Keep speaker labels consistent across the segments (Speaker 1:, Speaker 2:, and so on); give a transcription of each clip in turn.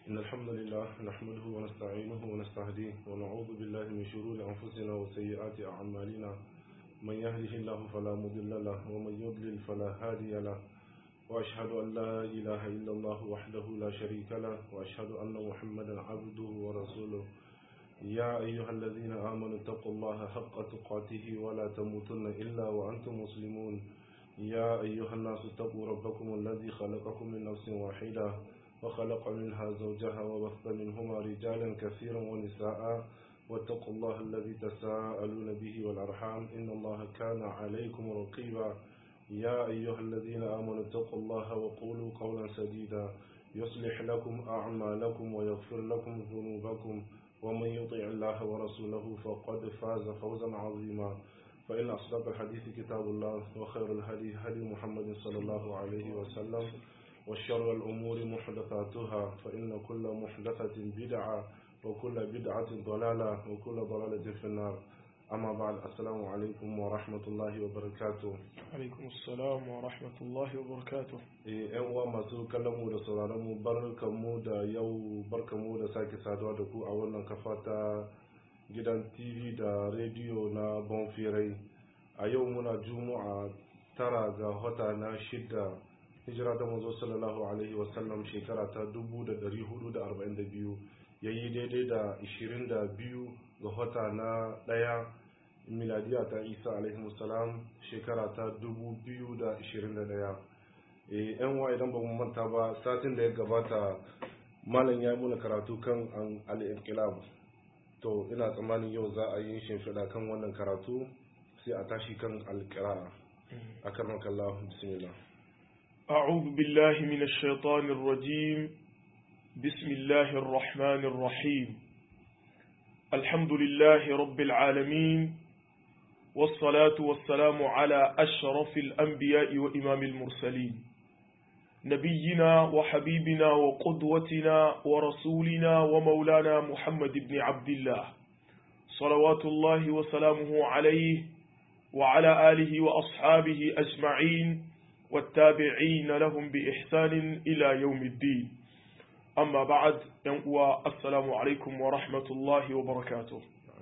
Speaker 1: إن الحمد لله نحمده ونستعينه ونستهديه ونعوذ بالله من شرور أنفسنا وسيئات أعمالنا من يهده الله فلا مضل له ومن يضلل فلا هادي له وأشهد أن لا إله إلا الله وحده لا شريك له وأشهد أن محمدا عبده ورسوله يا أيها الذين آمنوا اتقوا الله حق تقاته ولا تموتن إلا وأنتم مسلمون يا أيها الناس اتقوا ربكم الذي خلقكم من نفس واحدة وخلق منها زوجها وبث منهما رجالا كثيرا ونساء واتقوا الله الذي تساءلون به والأرحام إن الله كان عليكم رقيبا يا أيها الذين آمنوا اتقوا الله وقولوا قولا سديدا يصلح لكم أعمالكم ويغفر لكم ذنوبكم ومن يطع الله ورسوله فقد فاز فوزا عظيما فإن أصدق الحديث كتاب الله وخير الهدي هدي محمد صلى الله عليه وسلم وشر الأمور محدثاتها فإن كل محدثة بدعة وكل بدعة ضلالة وكل ضلالة في النار أما بعد السلام عليكم ورحمة الله وبركاته
Speaker 2: alaikum assalam wa rahmatullahi wa barakatuh
Speaker 1: yan uwa masu kallon mu da sauraron mu barkan mu da yau barkan mu da sake saduwa da ku a wannan kafa ta gidan tv da rediyo na bonfirai a yau muna juma'a tara ga wata na shida hijira da manzo sallallahu alaihi wasallam shekara ta 1442 yayi daidai da 22 ga wata na daya miladiya ta isa alaihi salam shekara ta 2021 yan wa idan ba mu manta ba satin da ya gabata malam ya yi muna karatu kan al-inqilab to ina tsammanin yau za a yi shimfiɗa kan wannan karatu sai a tashi kan al-qira'a akarmaka Allah bismillah
Speaker 2: أعوذ بالله من الشيطان الرجيم بسم الله الرحمن الرحيم الحمد لله رب العالمين والصلاة والسلام على أشرف الأنبياء وإمام المرسلين نبينا وحبيبنا وقدوتنا ورسولنا ومولانا محمد بن عبد الله صلوات الله وسلامه عليه وعلى آله وأصحابه أجمعين والتابعين لهم بإحسان إلى يوم الدين أما بعد ينقوى السلام عليكم ورحمة الله وبركاته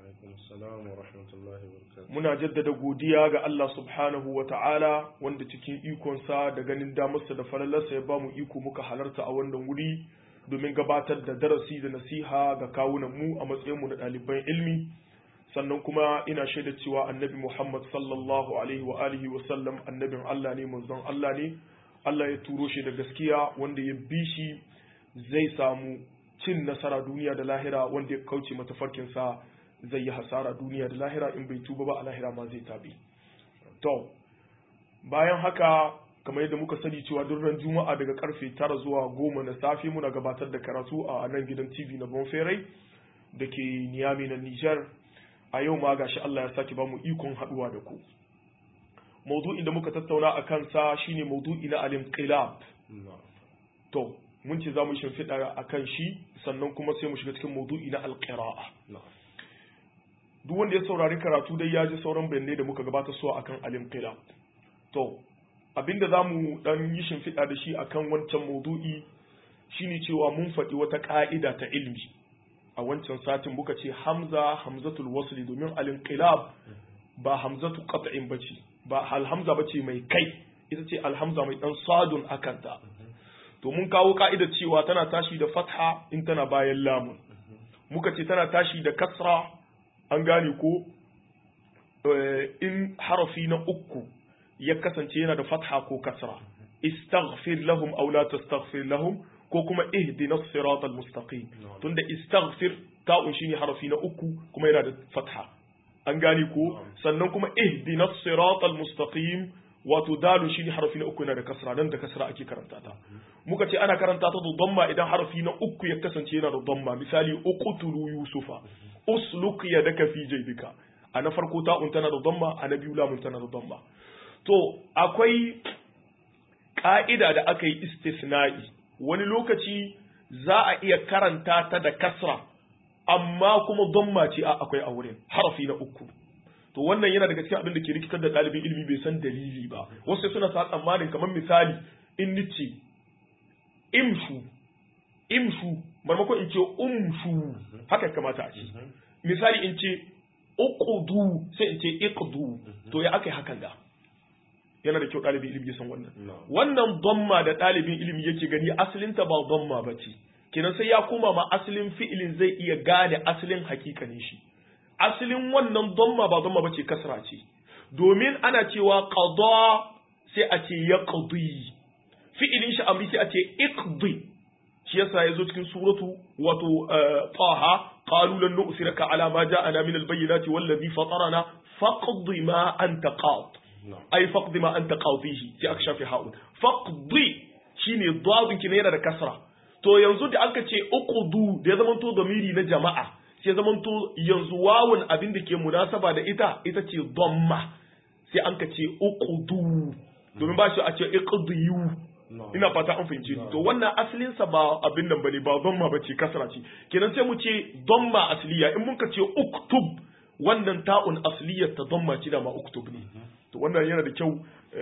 Speaker 2: Muna jaddada godiya ga Allah subhanahu wa ta'ala wanda cikin ikonsa da ganin damarsa da falalarsa ya ba mu iko muka halarta a wannan wuri domin gabatar da darasi da nasiha ga kawunanmu a matsayinmu na ɗaliban ilmi sannan kuma ina shaida cewa annabi Muhammad sallallahu alaihi wa alihi wa sallam annabin Allah ne manzon Allah ne Allah ya turo shi da gaskiya wanda ya bi shi zai samu cin nasara duniya da lahira wanda ya kauce mata farkinsa zai yi hasara duniya da lahira in bai tuba ba a lahira ma zai tabi to bayan haka kamar yadda muka sani cewa duk ran juma'a daga karfe tara zuwa goma na safe muna gabatar da karatu a nan gidan tv na bonferai da ke niyami na nijar a yau ma gashi allah ya sake ba mu ikon haduwa da ku maudu'in da muka tattauna a kansa shine maudu'i na al-inqilab to mun ce za mu shimfiɗa a kan shi sannan kuma sai mu shiga cikin maudu'i na alƙira'a duk wanda ya saurari karatu dai ya ji sauran bayanai da muka gabata so akan alimqila to abinda za mu dan yi shimfiɗa da shi akan wancan maudu'i shine cewa mun faɗi wata ƙa'ida ta ilmi a wancan satin muka ce hamza hamzatul wasli domin alinqilab ba hamzatu qat'in bace ba alhamza bace mai kai ita ce alhamza mai dan sadun akanta to mun kawo ka'idar cewa tana tashi da fatha in tana bayan lamun muka ce tana tashi da kasra an gane ko in harafi na uku ya kasance yana da fatha ko kasra istaghfir lahum aw la tastaghfir lahum ko kuma ihdina siratal mustaqim tunda istaghfir ta'un shine harafi na uku kuma yana da fatha an gane ko sannan kuma ihdina siratal mustaqim wato dalun shine harafi na uku yana da kasra nan da kasra ake karanta ta muka ce ana karanta ta da dhamma idan harafi na uku ya kasance yana da dhamma misali uqtulu yusufa usluk yadaka fi jaybika a na farko ta'un tana da dhamma a na biyu lamun tana da dhamma to akwai ka'ida da aka yi istisna'i wani lokaci za a iya karanta ta da kasra amma kuma dhamma ce a akwai a wurin harafi na uku to wannan yana daga cikin abin da ke rikitar da ɗalibin ilimi bai san dalili ba wasu suna sa tsammanin kamar misali in nice imshu imshu marmakon in ce umshu haka kamata a ce misali in ce uqudu sai in ce iqdu to ya aka yi hakan ga yana da kyau ɗalibin ilimi ya san wannan wannan dhamma da ɗalibin ilimi yake gani asalinta ba dhamma ba ce kenan sai ya koma ma asalin fi'ilin zai iya gane asalin hakikanin shi asalin wannan dhamma ba dhamma ba ce kasra ce domin ana cewa qada sai a ce yaqdi fi'ilin shi amri sai a ce iqdi shi yasa yazo cikin suratu wato taha qalu lan nu'siraka ala ma ja'ana min al-bayyinati wallazi fatarana faqdi ma anta qad ai faqdi ma anta qadihi sai aka shafi ha'un faqdi shine dadin ki ne yana da kasra to yanzu da aka ce uqudu da ya zamanto damiri na jama'a sai ya zamanto yanzu wawun abin da ke munasaba da ita ita ce dhamma sai an ka ce uqudu domin ba shi a ce iqdiyu ina fata an fahimce ni to wannan asalin sa ba abin nan bane ba dhamma bace kasra ce kenan sai mu ce dhamma asliya in mun ka ce uktub wannan ta'un asliyar ta dhamma ce da ma uktub ne to wannan yana da kyau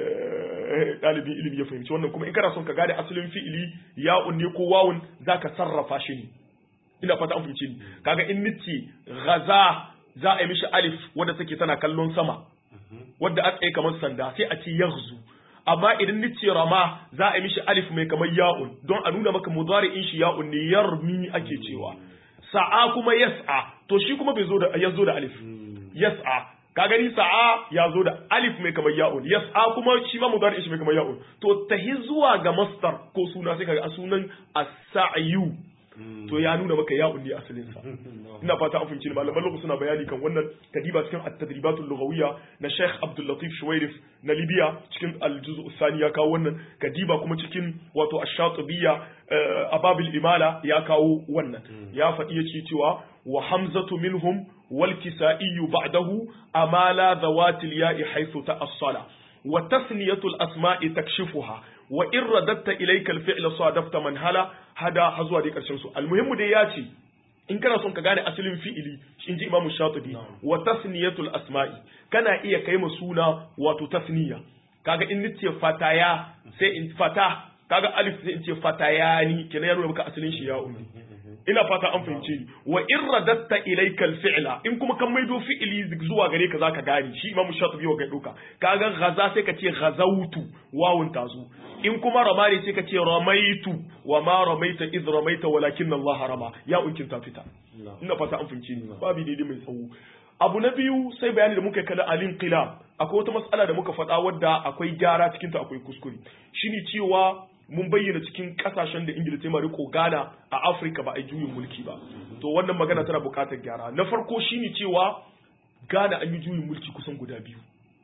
Speaker 2: ɗalibin ilimi ya fahimci wannan kuma in kana son ka gane asalin fi'ili ya'un ne ko wawun zaka sarrafa shi ne ina fata an fahimci ni kaga in nice ghaza za a yi mishi alif wanda take tana kallon sama wadda aka yi kamar sanda sai a ce yaghzu amma idan nice rama za a yi mishi alif mai kamar ya'un don a nuna maka mudari'in shi ya'un ne yarmi ake cewa sa'a kuma yas'a to shi kuma bai zo da ya zo da alif yas'a ka gani sa'a ya zo da alif mai kamar ya'un yas'a kuma shi ma mudari'in shi mai kamar ya'un to tahi zuwa ga masdar ko suna sai kaga a sunan as-sa'yu to ya nuna maka ya unni asalin sa ina fata an fahimci malaman lokacin suna bayani kan wannan kadiba cikin at-tadribatul lughawiyya na Sheikh Abdul Latif Shuwairif na Libya cikin al-juz'u thani ya kawo wannan kadiba kuma cikin wato ash-shatibiyya ababil imala ya kawo wannan ya faɗi yace cewa wa hamzatu minhum wal kisaiyu ba'dahu amala dhawatil ya'i haythu ta'assala wa tasniyatul asma'i takshifuha wa in radatta ilayka al-fi'la sadafta man hala hada har zuwa dai karshen su almuhimmu dai ya ce in kana son ka gane asalin fi'ili in ji imamu shatibi wa tasniyatul asma'i kana iya kai ma suna wato tasniya kaga in nace fataya sai in fata kaga alif sai in ce fatayani kenan ya nuna maka asalin shi ya ummi ina fata an fahimce ni wa in radatta ilayka al-fi'la in kuma kan maido fi'ili zuwa gare ka zaka gane shi imamu shatibi wa doka kaga ghaza sai ka ce ghazautu wawun tazo in kuma rama ne sai ka ce ramaitu wa ma ramaita iz ramaita walakin Allah rama ya unkin ta fita ina fata an fahimce ni babu daidai mai tsawo abu na biyu sai bayani da muka kada alin qila akwai wata matsala da muka faɗa wadda akwai gyara cikin ta akwai kuskure shine cewa mun bayyana cikin kasashen da ingila ta riko ghana a afirka ba a juyin mulki ba to wannan magana tana bukatar gyara na farko shine cewa ghana an yi juyin mulki kusan guda biyu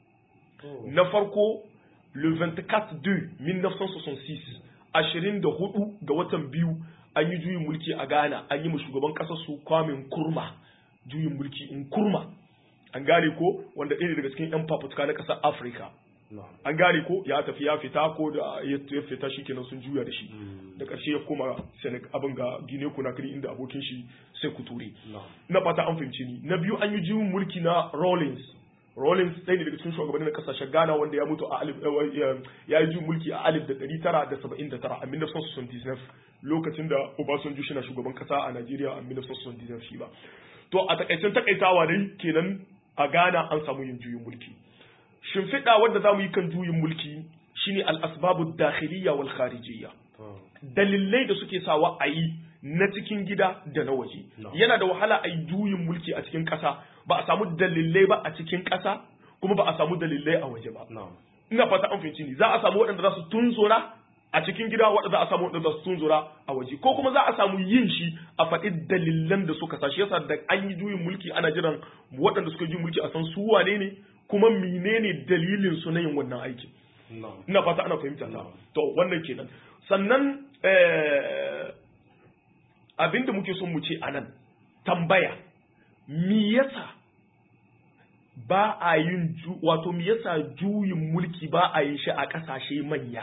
Speaker 2: na farko le 24 2 1966 ashirin da hudu ga watan biyu an yi juyin mulki a ghana an yi ma shugaban kasar su kwamin kurma juyin mulki in kurma an gane ko wanda ɗaya daga cikin 'yan fafutuka na ƙasar afirka an gane ko ya tafi ya fita ko da ya fita shi kenan sun juya da shi da ƙarshe ya koma abin ga gine kunakiri inda abokin shi sai ku ture na fata an fahimci ni na biyu an yi juyin mulki na Rawlings Rawlings ɗaya ne daga cikin shugabanni na ƙasashen Ghana wanda ya mutu a alif ya yi juyin mulki a alif da ɗari tara da saba'in da tara a 1979 lokacin da Obasanjo shi na shugaban ƙasa a Najeriya a 1979 shi ba to a takaicen takaitawa dai kenan a Ghana an samu yin juyin mulki shimfiɗa wadda za mu yi kan juyin mulki shine al'asbabu dakhiliya wal kharijiyya dalilai da suke sawa a yi na cikin gida da na waje yana da wahala a yi juyin mulki a cikin ƙasa ba a samu dalilai ba a cikin ƙasa kuma ba a samu dalilai a waje ba ina fata an fahimci ni za a samu waɗanda za su tunzura a cikin gida waɗanda za a samu waɗanda za su tunzura a waje ko kuma za a samu yin shi a faɗi dalilan da suka sa shi yasa da an yi juyin mulki ana jiran waɗanda suka yi mulki a san su wane ne kuma menene dalilin su na yin wannan aikin ina fata ana fahimta ta to wannan kenan sannan abinda muke son mu ce anan tambaya me yasa ba a yin wato me yasa juyin mulki ba a yin shi a kasashe manya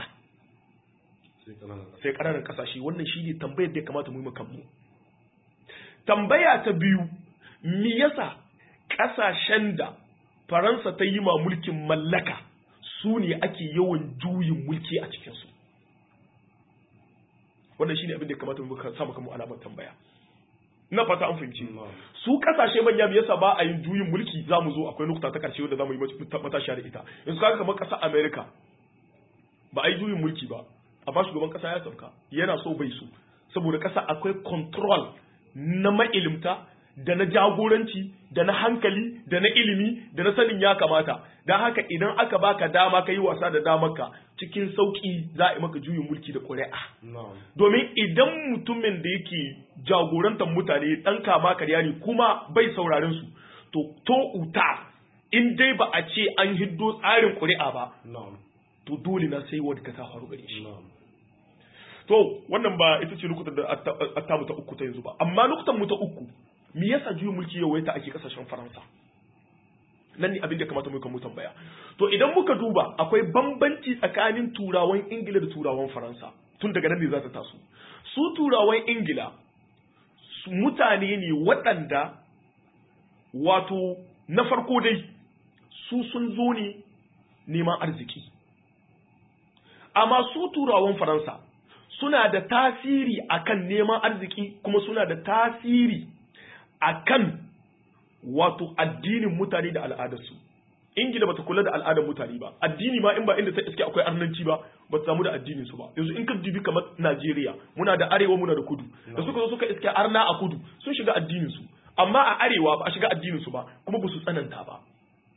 Speaker 2: sai ƙananan kasashe wannan shi ne tambayar da ya kamata mu yi kanmu tambaya ta biyu me yasa ƙasashen da Faransa ta yi ma mulkin mallaka su ne ake yawan juyin mulki a cikinsu. wannan shine abin da ya kamata mu sa maka mu alamar tambaya ina fata an fahimci
Speaker 1: Na'am.
Speaker 2: su kasashe manya me yasa ba a yin juyin mulki za mu zo akwai nukta ta karshe wanda za mu yi matashiya da ita yanzu kaga kamar ƙasar america ba a yi juyin mulki ba amma shugaban ƙasa ya sauka yana so bai so saboda ƙasa akwai control na ma'ilimta da na jagoranci da na hankali da na ilimi da na sanin ya kamata don haka idan aka baka dama ka yi wasa da damarka cikin sauƙi za a yi maka juyin mulki da ƙuri'a
Speaker 1: Na'am.
Speaker 2: domin idan mutumin da yake jagorantar mutane ɗan kama karya ne kuma bai sauraren su to to uta in dai ba a ce an hiddo tsarin ƙuri'a ba
Speaker 1: Na'am.
Speaker 2: to dole na sai wadda ka ta faru gare shi
Speaker 1: Na'am.
Speaker 2: to wannan ba ita ce lokutan da atta mu ta uku ta yanzu ba amma lokutan mu ta uku me yasa juyin mulki yau ta ake kasashen faransa nan ne abin da kamata mu kan mu tambaya to idan muka duba akwai bambanci tsakanin turawan ingila da turawan faransa tun daga nan ne za ta taso su turawan ingila su mutane ne waɗanda wato na farko dai su sun zo ne neman arziki amma su turawan faransa suna da tasiri akan neman arziki kuma suna da tasiri akan wato addinin mutane da al'adarsu ingila bata kula da al'adar mutane ba addini ma in ba inda ta iske akwai arnanci ba ba ta samu da addinin su ba yanzu in ka dubi kamar Najeriya muna da arewa muna da kudu da suka zo suka iske arna a kudu sun shiga addinin su amma a arewa ba a shiga addinin su ba kuma ba su tsananta ba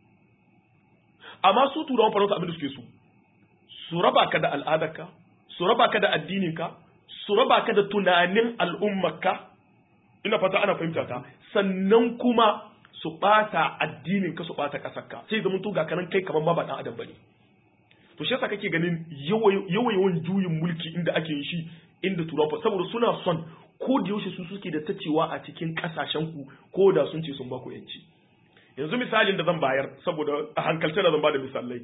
Speaker 2: amma su turawan faransa abin da suke so su raba ka da al'adarka su raba ka da addininka su raba ka da tunanin al'ummarka ina fata ana fahimta ta sannan kuma su bata addininka su bata kasarka sai zama to ga kanan kai kamar ma ba dan adam bane to shi yasa kake ganin yawan juyin mulki inda ake yin shi inda turawa saboda suna son ko da yaushe su suke da tacewa a cikin kasashen ku ko da sun ce sun ba ku yanci yanzu misalin da zan bayar saboda a hankalce da zan ba da misalai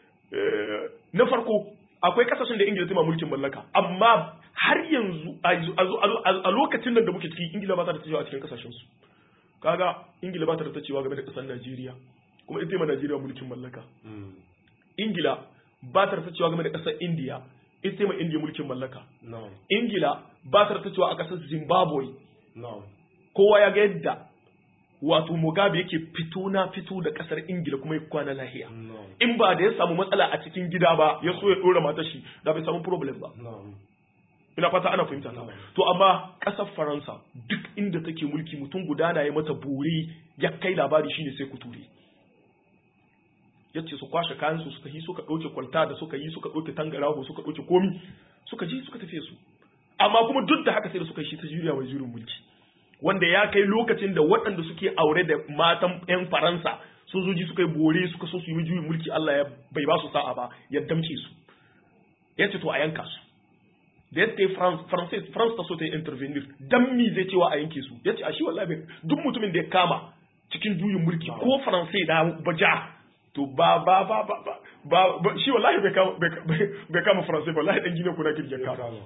Speaker 2: na farko akwai kasashen da ingila ta mulkin mallaka amma har yanzu a lokacin nan da muke ciki ingila ba ta da tacewa a cikin kasashen su kaga ingila ba ta da tacewa game da kasar najeriya kuma ita ma najeriya mulkin mallaka ingila ba ta da tacewa game da kasar indiya ita ma indiya mulkin mallaka ingila ba ta da tacewa a kasar zimbabwe kowa ya ga yadda wato Mugabe yake fito na fito da kasar Ingila kuma ya kwana lahiya. In ba da ya samu matsala a cikin gida ba ya so ya dora matar shi da bai samu problem ba. Ina fata ana fahimta ta. To amma kasar Faransa duk inda take mulki mutum guda na ya mata bore ya kai labari shine sai kuture. Yace su kwashe kayan su suka yi suka ɗauke kwalta da suka yi suka ɗauke tangaraho suka ɗauke komi suka ji suka tafiye su. Amma kuma duk da haka sai da suka yi shi ta juriya mai jurin mulki. wanda ya kai lokacin da waɗanda suke aure da matan 'yan faransa sojoji suka yi bore suka so su yi juyin mulki Allah ya bai ba su sa'a ba ya damce su ya ce to a yanka su da ya ce France France ta so ta yi intervenir dan mi zai cewa a yanke su ya ce a shi wallahi duk mutumin da ya kama cikin juyin mulki ko faransai da baja to ba ba ba ba ba shi wallahi bai kama bai kama faransai wallahi dan gine kuna kin ya kama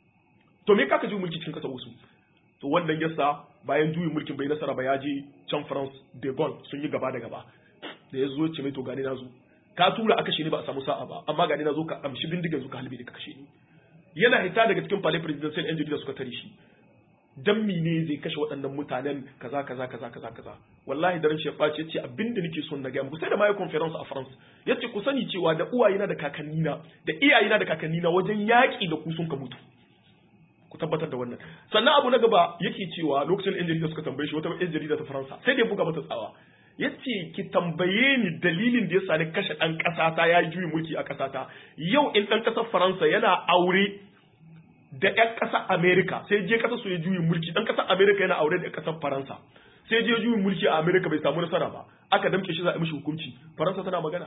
Speaker 2: to me kaka juyin mulki cikin kasa wasu to wannan yasa bayan juyin mulkin bai nasara ba ya je can France de Gaulle sun yi gaba da gaba da ya zo ce mai to gani na zo ka tura aka kashe ni ba a samu sa'a ba amma gani na zo ka amshi bindigan ka halbe ka kashe ni yana hita daga cikin palais presidential yan jarida suka tare shi dan mine zai kashe waɗannan mutanen kaza kaza kaza kaza kaza wallahi daren shi ya ɓace yace abinda nake son na gaya muku sai da mai conference a France yace ku sani cewa da uwayena da kakannina da iyayena da kakannina wajen yaƙi da ku sun ka mutu ku tabbatar da wannan sannan abu na gaba yake cewa lokacin yan jarida suka tambaye shi wata yan jarida ta faransa sai da ya buga mata tsawa yace ki tambaye ni dalilin da yasa ni kashe dan kasa ta yayi juyin mulki a kasa ta yau in dan kasar faransa yana aure da yan kasar america sai je kasar su ya juyin mulki dan kasar america yana aure da yan kasar faransa sai je juyin mulki a america bai samu nasara ba aka damke shi za a mishi hukunci faransa tana magana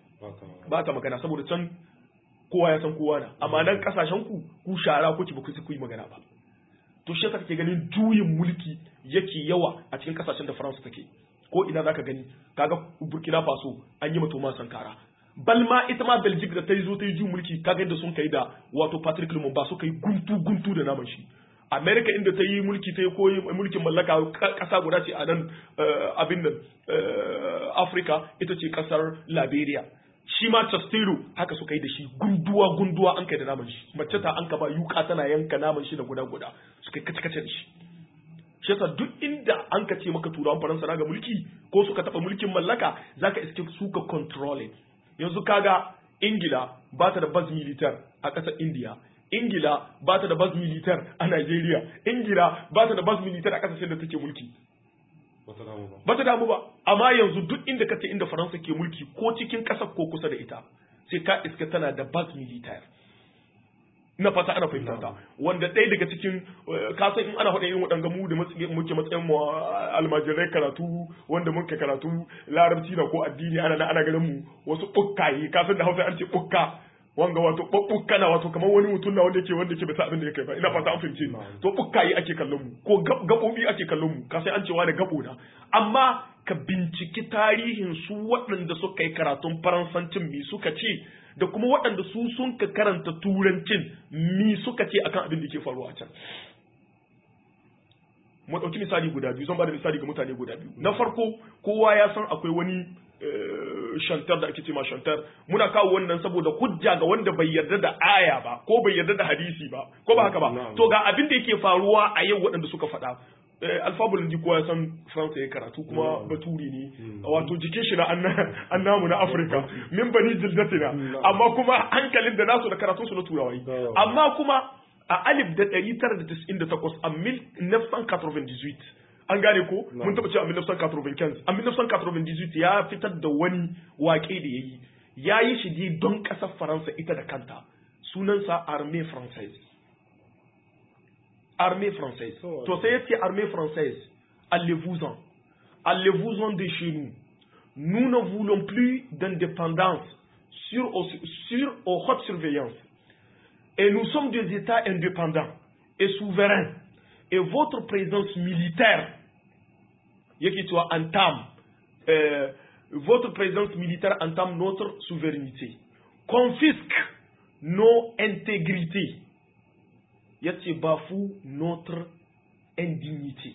Speaker 2: ba ta magana saboda can kowa ya san kowa na amma nan kasashen ku ku shara kuke ba ku yi magana ba to shi yasa kake ganin juyin mulki yake yawa a cikin kasashen da France take ko ina zaka gani kaga Burkina Faso an yi mata sankara bal ma ita ma Belgium da ta yi zo ta yi juyin mulki kaga yadda sun kai da wato Patrick Lumumba suka yi guntu guntu da naman shi America inda ta yi mulki ta yi koyi mulkin mallaka kasa guda ce a nan abin nan Africa ita ce kasar Liberia shi ma Chastero haka suka yi da shi gunduwa gunduwa an kai da naman shi mace ta an ka ba yuka tana yanka naman shi da guda guda suka kace kace da shi shi yasa duk inda an ka ce maka turawan faransa na ga mulki ko suka taba mulkin mallaka zaka iske suka controlling yanzu kaga ingila ba ta da base militar a ƙasar india ingila ba ta da base militar a nigeria ingila ba ta da base militar a ƙasashen da take mulki
Speaker 1: Wata damu ba.
Speaker 2: ba ta damu ba amma yanzu duk inda ka ce inda faransa ke mulki ko cikin ƙasar ko kusa da ita sai ka iska tana da base militar na fata ana fahimta ta wanda ɗaya daga cikin eh, kasan in ana faɗin irin waɗanga mu da matsayi- muke matsayin mu a almajirai karatu wanda muke karatu larabci na ko addini ana ana ganin mu wasu ɓukkaye kasan da hausa an ce ɓukka wanga wato ɓukka na wato kamar wani mutum na wanda yake wanda yake bai sa abin da yake ba ina fata an fahimce ni to ɓukkaye ake kallon mu ko gab- gaɓoɓi ake kallon mu kasan an cewa da gaɓo na amma ka binciki tarihin su waɗanda suka yi karatun faransancin mi suka ce da kuma waɗanda su sun ka karanta turancin mi suka ce akan abin da ke faruwa a can mu ɗauki misali guda biyu zan ba da misali ga mutane guda biyu na farko kowa ya san akwai wani eh, shantar da ake ce ma shantar muna kawo wannan saboda hujja ga wanda bai yarda da aya ba ko bai yarda da hadisi ba ko ba haka ba
Speaker 1: Na'am.
Speaker 2: to ga abin da yake faruwa a yau waɗanda suka faɗa Eh, alfabul ji kowa ya san faransa ya karatu kuma
Speaker 1: Na'am.
Speaker 2: baturi ne wato jikin shi na anna- annamu na afirka min bani jildatina amma kuma hankalin da nasu da karatun su na turawa
Speaker 1: Na'am.
Speaker 2: amma kuma a alif da ɗari tara da tis'in da takwas a mil nefsan katroven dizuit an gane ko mun taɓa cewa a mil nefsan katroven kens a mil nefsan katroven dizuit ya fitar da wani waƙe da ya yi ya yi shi ne don ƙasar faransa ita da kanta sunansa armée française armée française
Speaker 1: Oh,
Speaker 2: to sai ya ce armée française allez-vous-en allez-vous-en de chez nous nous ne voulons plus d'indépendance sur, sur aux haute surveillance et nous sommes des États indépendants et souverains. Et votre présence militaire, yake cewa entame, euh, votre présence militaire entame notre souveraineté, confisque nos intégrités, yace bafoue notre indignité.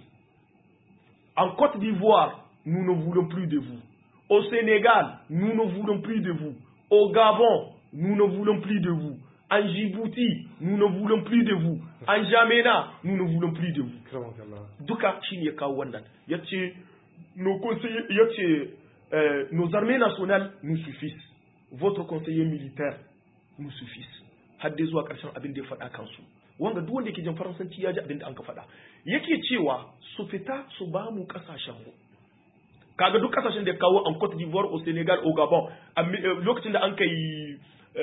Speaker 2: En Côte d'Ivoire, nous ne voulons plus de vous. Au Sénégal, nous ne voulons plus de vous. Au Gabon, nous ne voulons plus de vous. En Djibouti, nous ne voulons plus de vous. En Jamena, nous ne voulons plus de vous.
Speaker 1: Kiran kallah.
Speaker 2: Duka shi ne ya kawo wannan. Ya ce, nos conseillers, ya ce, euh, nos armées nationales nous suffisent. Votre conseiller militaire nous suffisent. Har dai zuwa ƙarshen abin da ya faɗa kansu. Wanda duk wanda yake jin faransanci ya ji abin da an ka faɗa. Yake cewa su fita su ba mu ƙasashen mu. kaga duk kasashen da ya kawo an Cote d'Ivoire au Senegal au Gabon a mi- eh, lokacin da an kai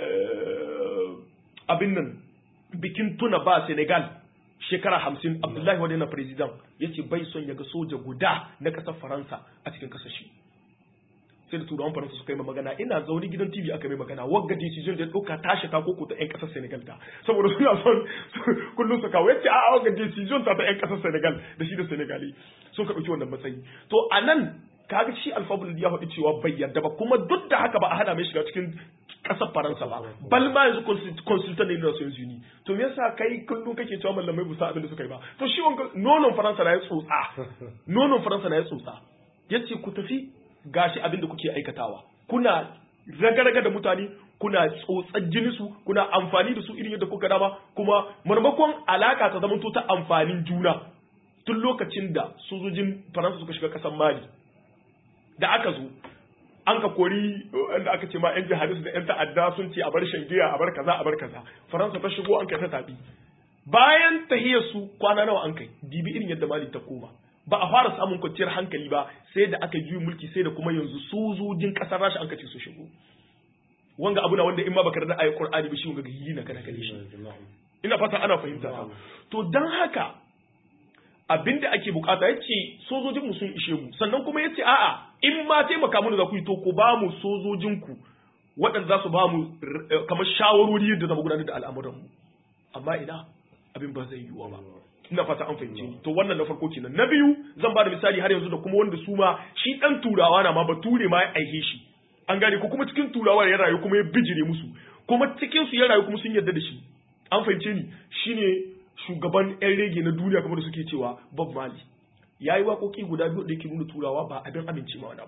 Speaker 2: eh, abin nan bikin tuna ba Senegal shekara hamsin Abdullahi wadda na president ya ce bai son ya ga soja guda na ƙasar Faransa a cikin kasashe sai da turawan faransa suka yi ma magana ina zaune gidan tv aka mai magana wagga decision da ya ɗauka tashi ta koko ta 'yan ƙasar senegal ta saboda suna son kullum su kawo yace a wagga decision ta ta 'yan ƙasar senegal da shi da senegali sun ka ɗauki wannan matsayi to a nan kaga shi alfabul ya faɗi cewa bai yarda ba kuma duk da haka ba a hana mai shiga cikin ƙasar faransa ba bal ma yanzu consultant ne na nations uni to me yasa kai kullum kake cewa mallamai bu sa abin da suka yi ba to shi wanga nonon faransa na ya tsotsa nonon faransa na ya tsotsa yace ku tafi gashi abin da kuke aikatawa kuna raga-raga da mutane kuna tsotsar jini su kuna amfani da su irin yadda kuka dama kuma marmakon alaka ta zama ta amfanin juna tun lokacin da sojojin faransa suka shiga kasar mali da aka zo an ka kori wanda aka ce ma yan jihadis da yan ta'adda sun ce a bar shan giya a bar kaza a bar kaza faransa ta shigo an kai ta tabi bayan tahiyar su kwana nawa an kai dibi irin yadda mali ta koma ba a fara samun kwanciyar hankali ba sai da aka juyi mulki sai da kuma yanzu sojojin kasar rasha an kace su shigo wanga abu na wanda in ma baka da ayi qur'ani ba shi wanga yi na kana kare shi ina fata ana fahimta ta to dan haka abinda ake bukata yace sojojin mu sun ishe mu sannan kuma yace a'a in ma taimaka mu da ku yi to ku ba mu sojojin ku waɗanda za su ba mu kamar shawarwari yadda zama gudanar da al'amuran mu amma ina abin ba zai yiwuwa ba ina fata an fahimce ni to wannan na farko kenan na biyu zan ba da misali har yanzu da kuma wanda su ma shi dan turawa na ma bature ma ya aihe shi an gane ko kuma cikin turawa ya rayu kuma ya bijire musu kuma cikin su ya rayu kuma sun yarda da shi an fahimce ni shine shugaban yan rege na duniya kamar da suke cewa Bob Marley yayi waƙoƙi guda biyu da yake nuna turawa ba abin amince ma wani ba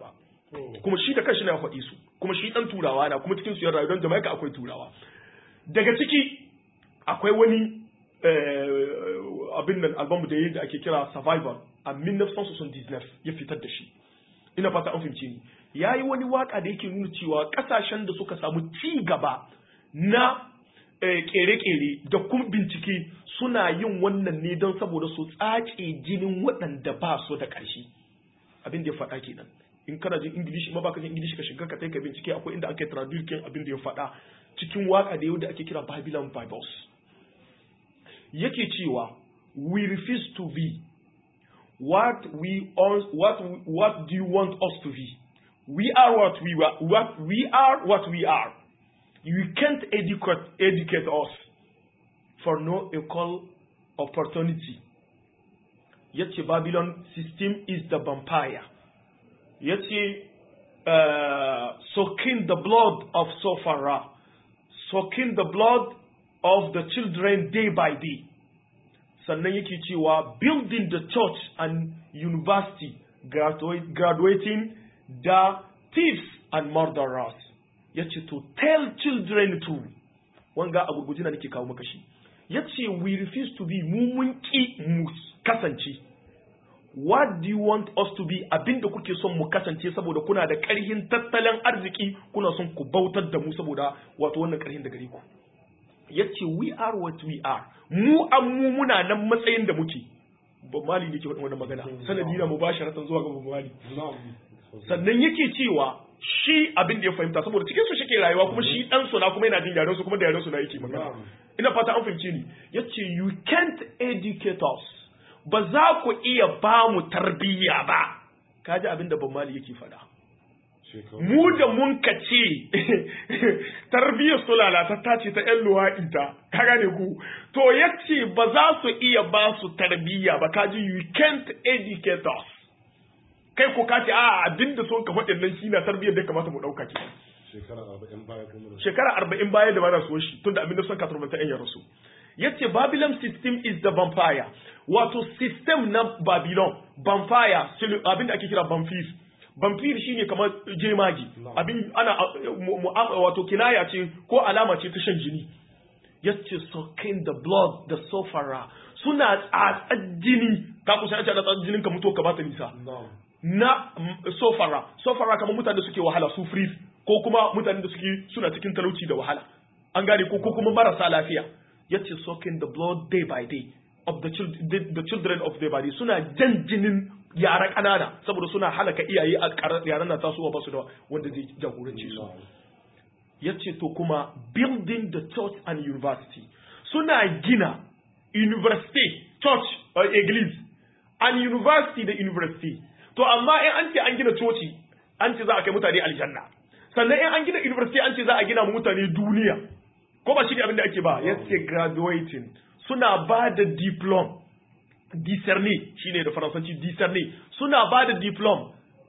Speaker 2: kuma shi da kanshi na faɗi su kuma shi ɗan turawa na kuma cikin su yan rayu don Jamaica akwai turawa daga ciki akwai wani abin nan album da da ake kira Survivor a 1979 ya fitar da shi ina fata an fahimce ni yayi wani waka da yake nuna cewa kasashen da suka samu ci gaba na kere-kere da kuma bincike suna yin wannan ne don saboda su tsace jinin waɗanda ba su da ƙarshe abin da ya faɗa kenan in kana jin ingilishi ma baka jin ingilishi ka shiga ka kai ka bincike akwai inda aka yi traduce abin da ya faɗa cikin waka da yau da ake kira Babylon Bibles yake cewa we refuse to be what we what what do you want us to be we are what we are what we are what we are you can't educate educate us for no equal opportunity yace babylon system is the vampire yace uh, soaking the blood of Sophara soaking the blood of the children day by day sannan yake cewa building the church and university graduating the thieves and murderers ya ce to tell children to wanga a gurguji na nake kawo maka shi ya ce we refuse to be mu mun ki mu kasance what do you want us to be abinda kuke son mu kasance saboda kuna da ƙarhin tattalin arziki kuna son ku bautar da mu saboda wato wannan ƙarhin da gare ku ya ce we are what we are mu an mu muna nan matsayin da muke ba mali ne ke wannan magana sanadi na mubasharatan zuwa ga mali sannan yake cewa shi abin da ya fahimta saboda cikin su shike rayuwa kuma shi dan suna kuma yana jin yaren su kuma da yaren su na yake magana ina fata an fahimce ni yace you can't educate us ba za ku iya ba mu tarbiyya ba kaji abin da ban mali yake faɗa mu da mun ka ce tarbiyyar su lalatatta ce ta 'yan luwaɗi ta ka gane ku to ya ce ba za su iya ba su tarbiyya ba kaji you can't educate us kai ko ka ce a abin da sun ka faɗin nan shi na tarbiyyar da kamata mu ɗauka ke
Speaker 1: shekara arba'in baya kuma
Speaker 2: shekara arba'in baya da ba na so shi tun da abin da sun ka turbata 'yan yarasu ya ce babylon system is the vampire wato system na babylon vampire abin da ake kira vampire vampire shine kamar jemagi abin ana wato kinaya ce ko alama ce ta shan jini yace sucking the blood the sofara suna tsatsar jini ka kusa yace da tsatsar jinin ka mutu ka bata nisa na sofara sofara kamar mutane da suke wahala su freeze ko kuma mutane da suke suna cikin talauci da wahala an gane ko kuma marasa lafiya yace sucking the blood day by day of the, children, the, the children of their body suna jan jinin yara ƙanana saboda suna halaka iyaye a yaran na tasowa ba su da wanda zai jagoranci su ya ce to kuma building the church and university suna gina university church or église and university da university to amma in an ce an gina coci an ce za a kai mutane aljanna sannan in an gina university an ce za a gina mutane duniya ko ba shi ne abin da ake ba ya ce graduating suna ba da diplom discerner shine da faransanci discerner suna ba da diplom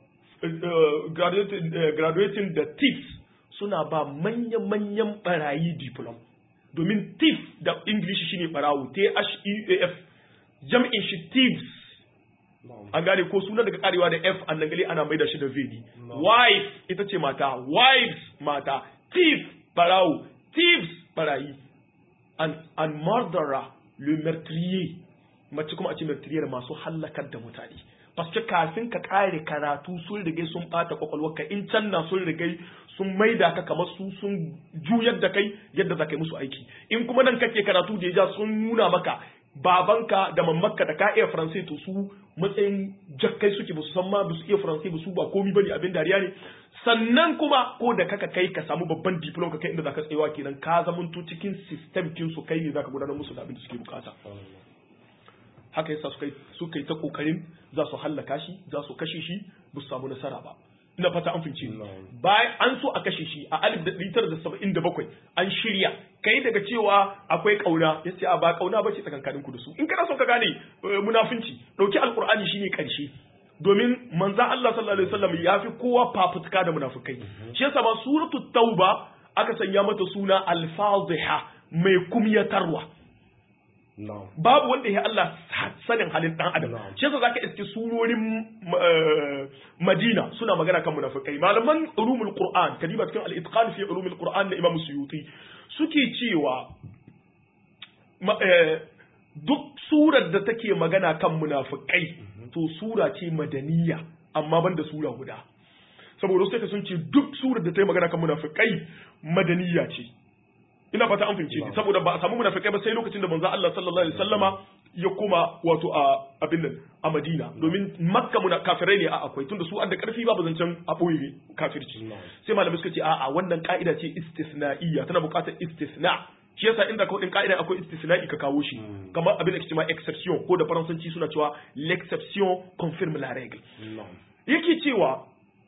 Speaker 2: graduating da tips suna ba manya-manyan barayi diplom domin thief da english shine barawo t-h-e-a-f jam'in shi thieves an gane ko suna daga karewa da f an gali ana maida shi da v wife ita ce mata wives mata thief barawo thieves barayi and, and murderer le meurtrier mace kuma a ce meurtrier masu hallakar da mutane paske kafin ka kare karatu sun rigai sun bata kwakwalwarka in can na sun rigai sun maida ka kamar su sun juyar da kai yadda za ka yi musu aiki in kuma nan kake karatu da ya sun nuna maka babanka da mamakka da ka iya faransai to su matsayin jakkai suke ba su san ma ba su iya faransai ba su ba komi bane abin dariya ne sannan kuma ko da kaka kai ka samu babban diploma ka kai inda zaka tsayawa kenan ka zamanto cikin system kin su kai ne zaka gudanar musu da abin da suke bukata haka yasa suka suka yi ta kokarin za su hallaka shi za su kashe shi ba su samu nasara ba ina fata an fince bayan an so a kashe shi a 1977 an shirya kai daga cewa akwai kauna ya ce a ba kauna ba ce tsakankanin ku da su in kana so ka gane munafinci dauki alkur'ani shine karshe domin manzan Allah sallallahu alaihi wasallam ya fi kowa fafutuka da munafukai shi yasa ba suratu tauba aka sanya mata suna al-fadhiha mai kumyatarwa
Speaker 1: na'am
Speaker 2: babu wanda ya Allah sanin halin dan adam
Speaker 1: Na'am.
Speaker 2: shi yasa zaka iske surorin eh, Madina suna magana kan munafikai malaman ulumul Qur'an kadiba cikin al-itqan fi ulumul Qur'an na Imam Suyuti suke cewa ma- eh, duk surar da take magana kan munafikai to sura ce madaniya amma banda sura guda saboda sai sun ce duk surar da ta yi magana kan munafikai madaniya ce ina fata an fahimce ni saboda ba a samu munafikai ba sai lokacin da manzo Allah sallallahu alaihi wasallama ya koma wato a abin nan a Madina domin Makka muna kafirai ne a akwai tunda su adda karfi babu zancen a boye kafirci
Speaker 1: Na'am.
Speaker 2: sai malamai suka ce a'a wannan ka'ida ce istisna'iyya tana buƙatar istisna shi yasa inda kawai din ka'ida akwai istisna'i ka kawo shi kamar abin da ke cewa exception ko da faransanci suna cewa l'exception confirme la règle
Speaker 1: na'am
Speaker 2: yake cewa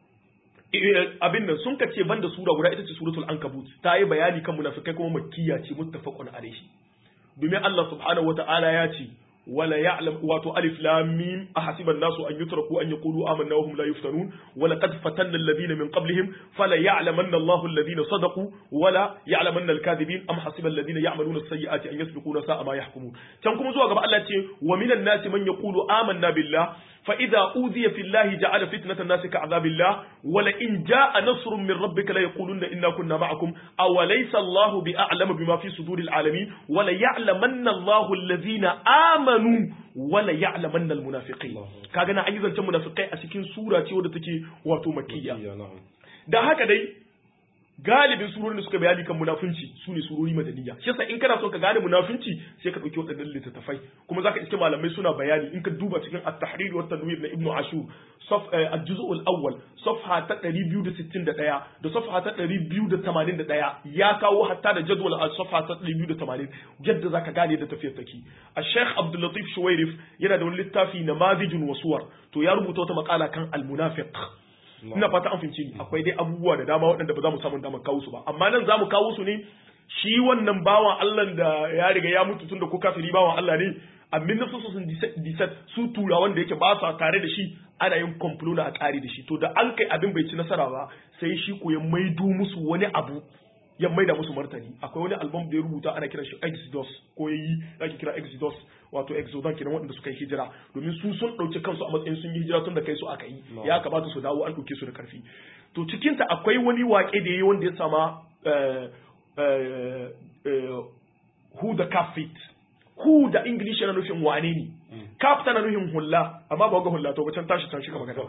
Speaker 2: eh, abin nan sun kace banda sura guda ita ce suratul ankabut ta yi bayani kan munafikai kuma makkiya ce muttafaqun alaihi domin Allah subhanahu wata'ala ya ce wala ya'lam wato alif lam mim ahasiba an-nasu an yutraku an yaqulu amanna wa hum la yuftanun wa laqad fatanna alladhina min qablihim fala ya'lamanna Allahu alladhina sadaqu wala ya'lamanna al-kadhibin am hasiba alladhina ya'maluna as-sayyi'ati an yasbiquna sa'a ma yahkumun can kuma zuwa gaba Allah ce wa minan nasi man yaqulu amanna billah فإذا أوذي في الله جعل فتنة الناس كعذاب الله ولئن جاء نصر من ربك ليقولن إنا كنا معكم أوليس الله بأعلم بما في صدور العالمين وليعلمن الله الذين آمنوا وليعلمن المنافقين
Speaker 1: الله.
Speaker 2: كاغنا أيضا تم منافقين أسكين سورة ودتكي واتو مكية
Speaker 1: iya na'am
Speaker 2: da haka dai galibin surorin da suka bayani kan munafunci su ne surori madaniya shi yasa in kana son ka gane munafunci sai ka dauki waɗannan littattafai kuma zaka iske malamai suna bayani in ka duba cikin at-tahrir wa tanwir na ibnu ashur saf al-juz' al-awwal safha ta 261 da safha ta 281 ya kawo hatta da jadwal a safha ta 280 yadda zaka gane da tafiyar take al-sheikh abdul latif shuwairif yana da wani littafi namadijun wasuwar to ya rubuta wata makala kan al-munafiq ina fata an fahimci ni akwai dai abubuwa da dama waɗanda ba za mu samu damar kawo su ba amma nan za mu kawo su ne shi wannan bawan Allah da ya riga ya mutu tun da ko kafiri bawan Allah ne a minnasu sun disat su tura wanda yake ba su tare da shi ana yin komplo na a ƙari da shi to da an kai abin bai ci nasara ba sai shi ko ya maido musu wani abu ya maida musu martani akwai wani album da ya rubuta ana kiran shi Exodus ko yayi ake kira Exodus wato Exodus kenan waɗanda suka yi hijira domin su sun ɗauki kansu a matsayin sun yi hijira tun da kai su aka yi ya kamata su dawo an ɗauke su da ƙarfi to cikin ta akwai wani waƙe da yayi wanda ya sama eh, eh, eh, who the calf fit who da English yana nufin wane ne calf tana nufin hulla amma ba ga hulla to ba can tashi tashi ka magana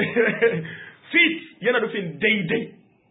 Speaker 2: fit yana nufin daidai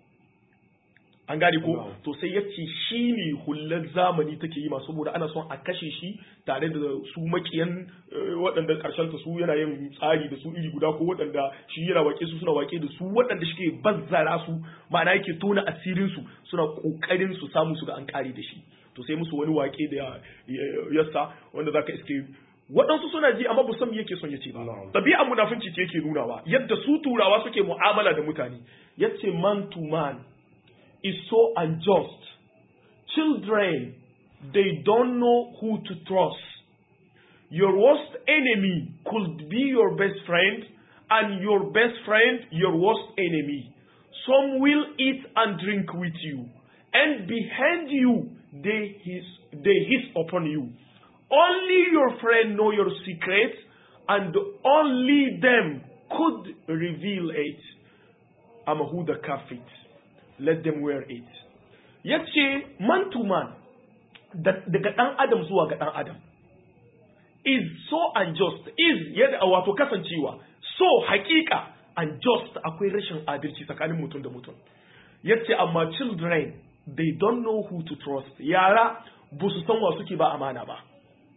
Speaker 2: an gane ko
Speaker 1: Wow.
Speaker 2: to sai ya ce shi ne hullar zamani take yi masu saboda ana son a kashe shi tare da su makiyan eh, waɗanda ƙarshen ta su yana yin tsari da su iri guda ko waɗanda shi yana wake su suna wake da su waɗanda shi ke bazzara su ma'ana yake tona asirin su suna ƙoƙarin su samu su ga an ƙare da shi to sai musu wani wake da ya- ya- yassa wanda zaka iske waɗansu suna ji amma ba san me yake son ya ce ba
Speaker 1: Na'am.
Speaker 2: ɗabi'ar munafunci ce yake nunawa yadda su turawa suke mu'amala da mutane yace man to man is so unjust. Children, they don't know who to trust. Your worst enemy could be your best friend, and your best friend, your worst enemy. Some will eat and drink with you, and behind you, they hiss, they hiss upon you. Only your friend know your secret, and only them could reveal it. I'm a who the kafit. Let them wear it. Yace man to man da- daga ɗan adam zuwa ga ɗan adam is so unjust is yadda wato kasancewa so hakika unjust akwai rashin adalci tsakanin mutum da mutum yace amma children they don't know who to trust yara ba su san wa suke ba amana ba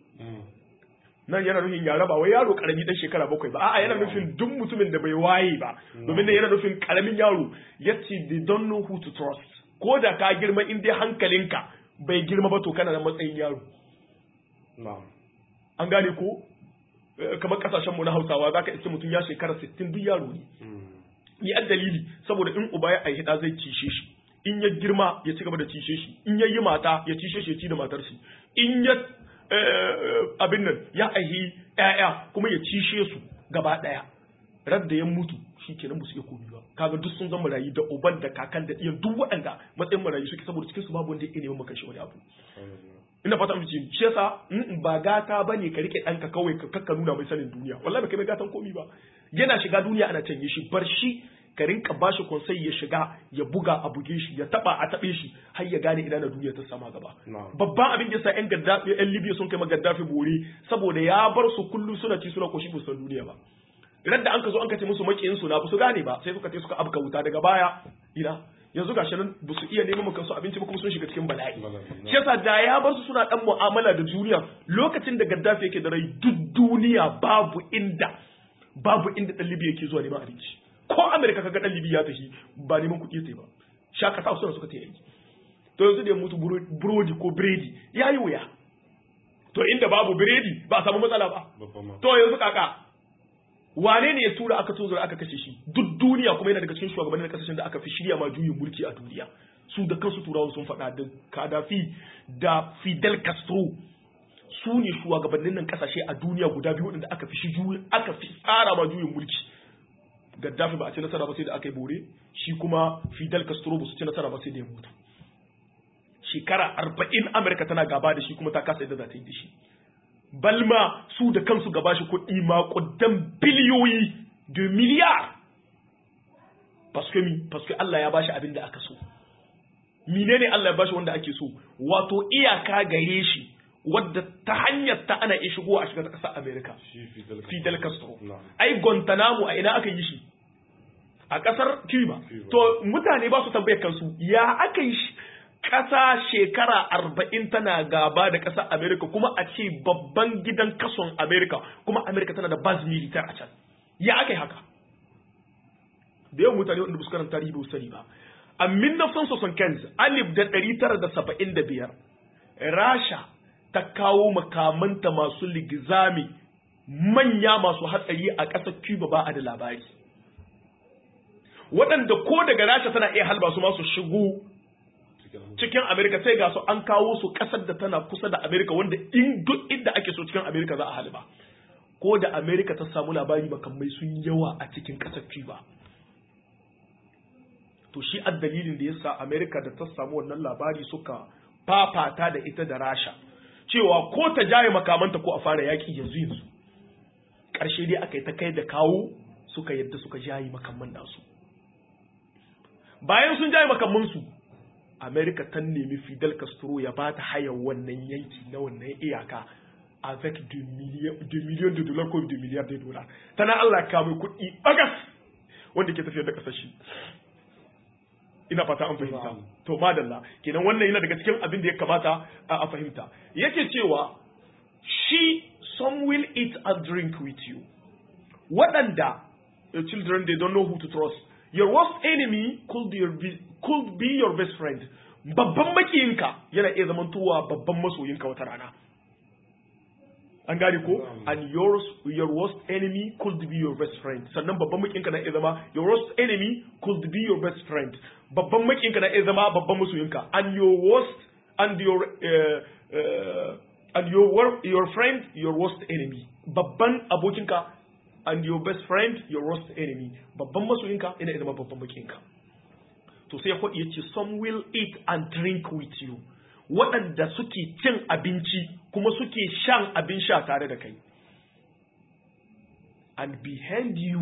Speaker 2: nan yana nufin yara ba wai yaro karami dan shekara bakwai ba a'a yana nufin duk mutumin da bai waye ba domin nan yana nufin karamin yaro yace they don't know who to trust ko da ka girma in dai hankalinka bai girma ba to kana da matsayin yaro
Speaker 1: na'am
Speaker 2: an gane ko Eh, kamar kasashen mu na Hausawa zaka iske mutum ya shekara 60 duk yaro ne ni a dalili saboda in uba ya aihi da zai cishe shi in ya girma ya ci gaba da cishe shi in ya yi mata ya cishe shi ya ci da matar shi in ya eh, abin nan ya aihi ƴaƴa kuma ya cishe su gaba ɗaya radda ya mutu shi kenan musu iya komi ba kaga duk sun zama marayu da uban da kakan da iyan duk waɗanda matsayin marayu suke saboda cikin su babu wanda ya iya neman maka shi wani abu ina fata mace shi yasa ba gata bane ka rike ɗanka kawai ka kakka nuna mai sanin duniya wallahi ba kai mai gatan komi ba yana shiga duniya ana canye shi bar shi ka rinka bashi konsai ya shiga ya buga a buge shi ya taba a tabe shi har ya gane ina na duniya ta sama gaba babban abin da yasa yan gaddafi yan libya sun kai gaddafi bore saboda ya bar su kullu suna ci suna koshi san duniya ba ran da an ka zo an ka ce musu makiyin su na ba su gane ba sai suka ce suka abka wuta daga baya ina yanzu gashi nan ba su iya neman kansu abinci ba kuma sun shiga cikin bala'i shi yasa da ya bar su suna dan mu'amala da duniya lokacin da gaddafi yake da rai duk duniya babu inda babu inda dan libya yake zuwa neman abinci ko amerika kaga dan libya ya tafi ba neman kuɗi sai ba shaka sa suna suka ta yi to yanzu da ya mutu burodi ko biredi ya yi wuya to inda babu biredi ba a samu matsala ba to yanzu kaka wane ne ya tura aka tozura aka kashe shi duk duniya kuma yana daga cikin shugabannin kasashen da aka fi shirya ma juyin mulki a duniya su da kansu turawa sun faɗa da kadafi da fidel castro su ne shugabannin nan kasashe a duniya guda biyu da aka fi shi aka fi tsara ma juyin mulki gaddafi ba a ci nasara ba sai da aka yi bore shi kuma fidel castro ba su ci nasara ba sai da ya mutu shekara arba'in amurka tana gaba da shi kuma ta kasa yadda za ta yi da shi balma su da kansu gaba shi kuɗi maƙudan biliyoyi da miliyar paske mi paske Allah ya bashi abin da aka so menene Allah ya bashi wanda ake so wato iyaka gare shi wadda ta hanyar ta ana iya shigo a shiga ta ƙasar Amerika Fidel Castro ai Guantanamo a ina aka yi shi a ƙasar Cuba to mutane ba su tambayar kansu ya aka yi shi ƙasa shekara arba'in tana gaba da ƙasar Amerika kuma a ce babban gidan kason Amerika kuma Amerika tana da baz militar a can ya aka yi haka da yawan mutane wanda buskaran tarihi ba sani ba a 1975 alif da ɗari tara da saba'in da biyar rasha ta kawo makamanta masu ligizami manya masu hatsari a ƙasar cuba ba a da labari waɗanda ko daga rasha tana iya halba su masu shigo cikin Amerika sai ga su an kawo su kasar da tana kusa da Amerika wanda in duk inda ake so cikin Amerika za a halba ko da Amerika ta samu labari makamai sun yawa a cikin kasar Cuba to shi a dalilin da yasa Amerika da ta samu wannan labari suka fafata da ita da Rasha cewa ko ta jaye makamanta ko a fara yaki yanzu yanzu ƙarshe dai aka yi ta kai da kawo suka yadda suka jaye makamman nasu bayan sun jaye makamansu Amerika ta nemi Fidel Castro ya ba ta hayar wannan yanki na wannan iyaka avec 2 millions de dollars ko 2 milliards de dollars tana Allah ka mai kuɗi bagas wanda ke tafiyar da ƙasar shi ina fata an fahimta to madalla kenan wannan yana daga cikin abin da ya kamata a fahimta yake cewa she some will eat and drink with you waɗanda your children they don't know who to trust your worst enemy could be your, could be your best friend babban makiyinka yana iya zamantowa babban masoyinka wata rana an gane ko and yours your worst enemy could be your best friend sannan babban makiyinka na iya zama your worst enemy could be your best friend babban makiyinka na iya zama babban masoyinka and your worst and your uh, uh, and your your friend your worst enemy babban abokinka and your best friend your worst enemy babban masoyinka yana iya zama babban makiyinka to sai ya ce some will eat and drink with you waɗanda suke cin abinci kuma suke shan abin sha tare da kai and behind you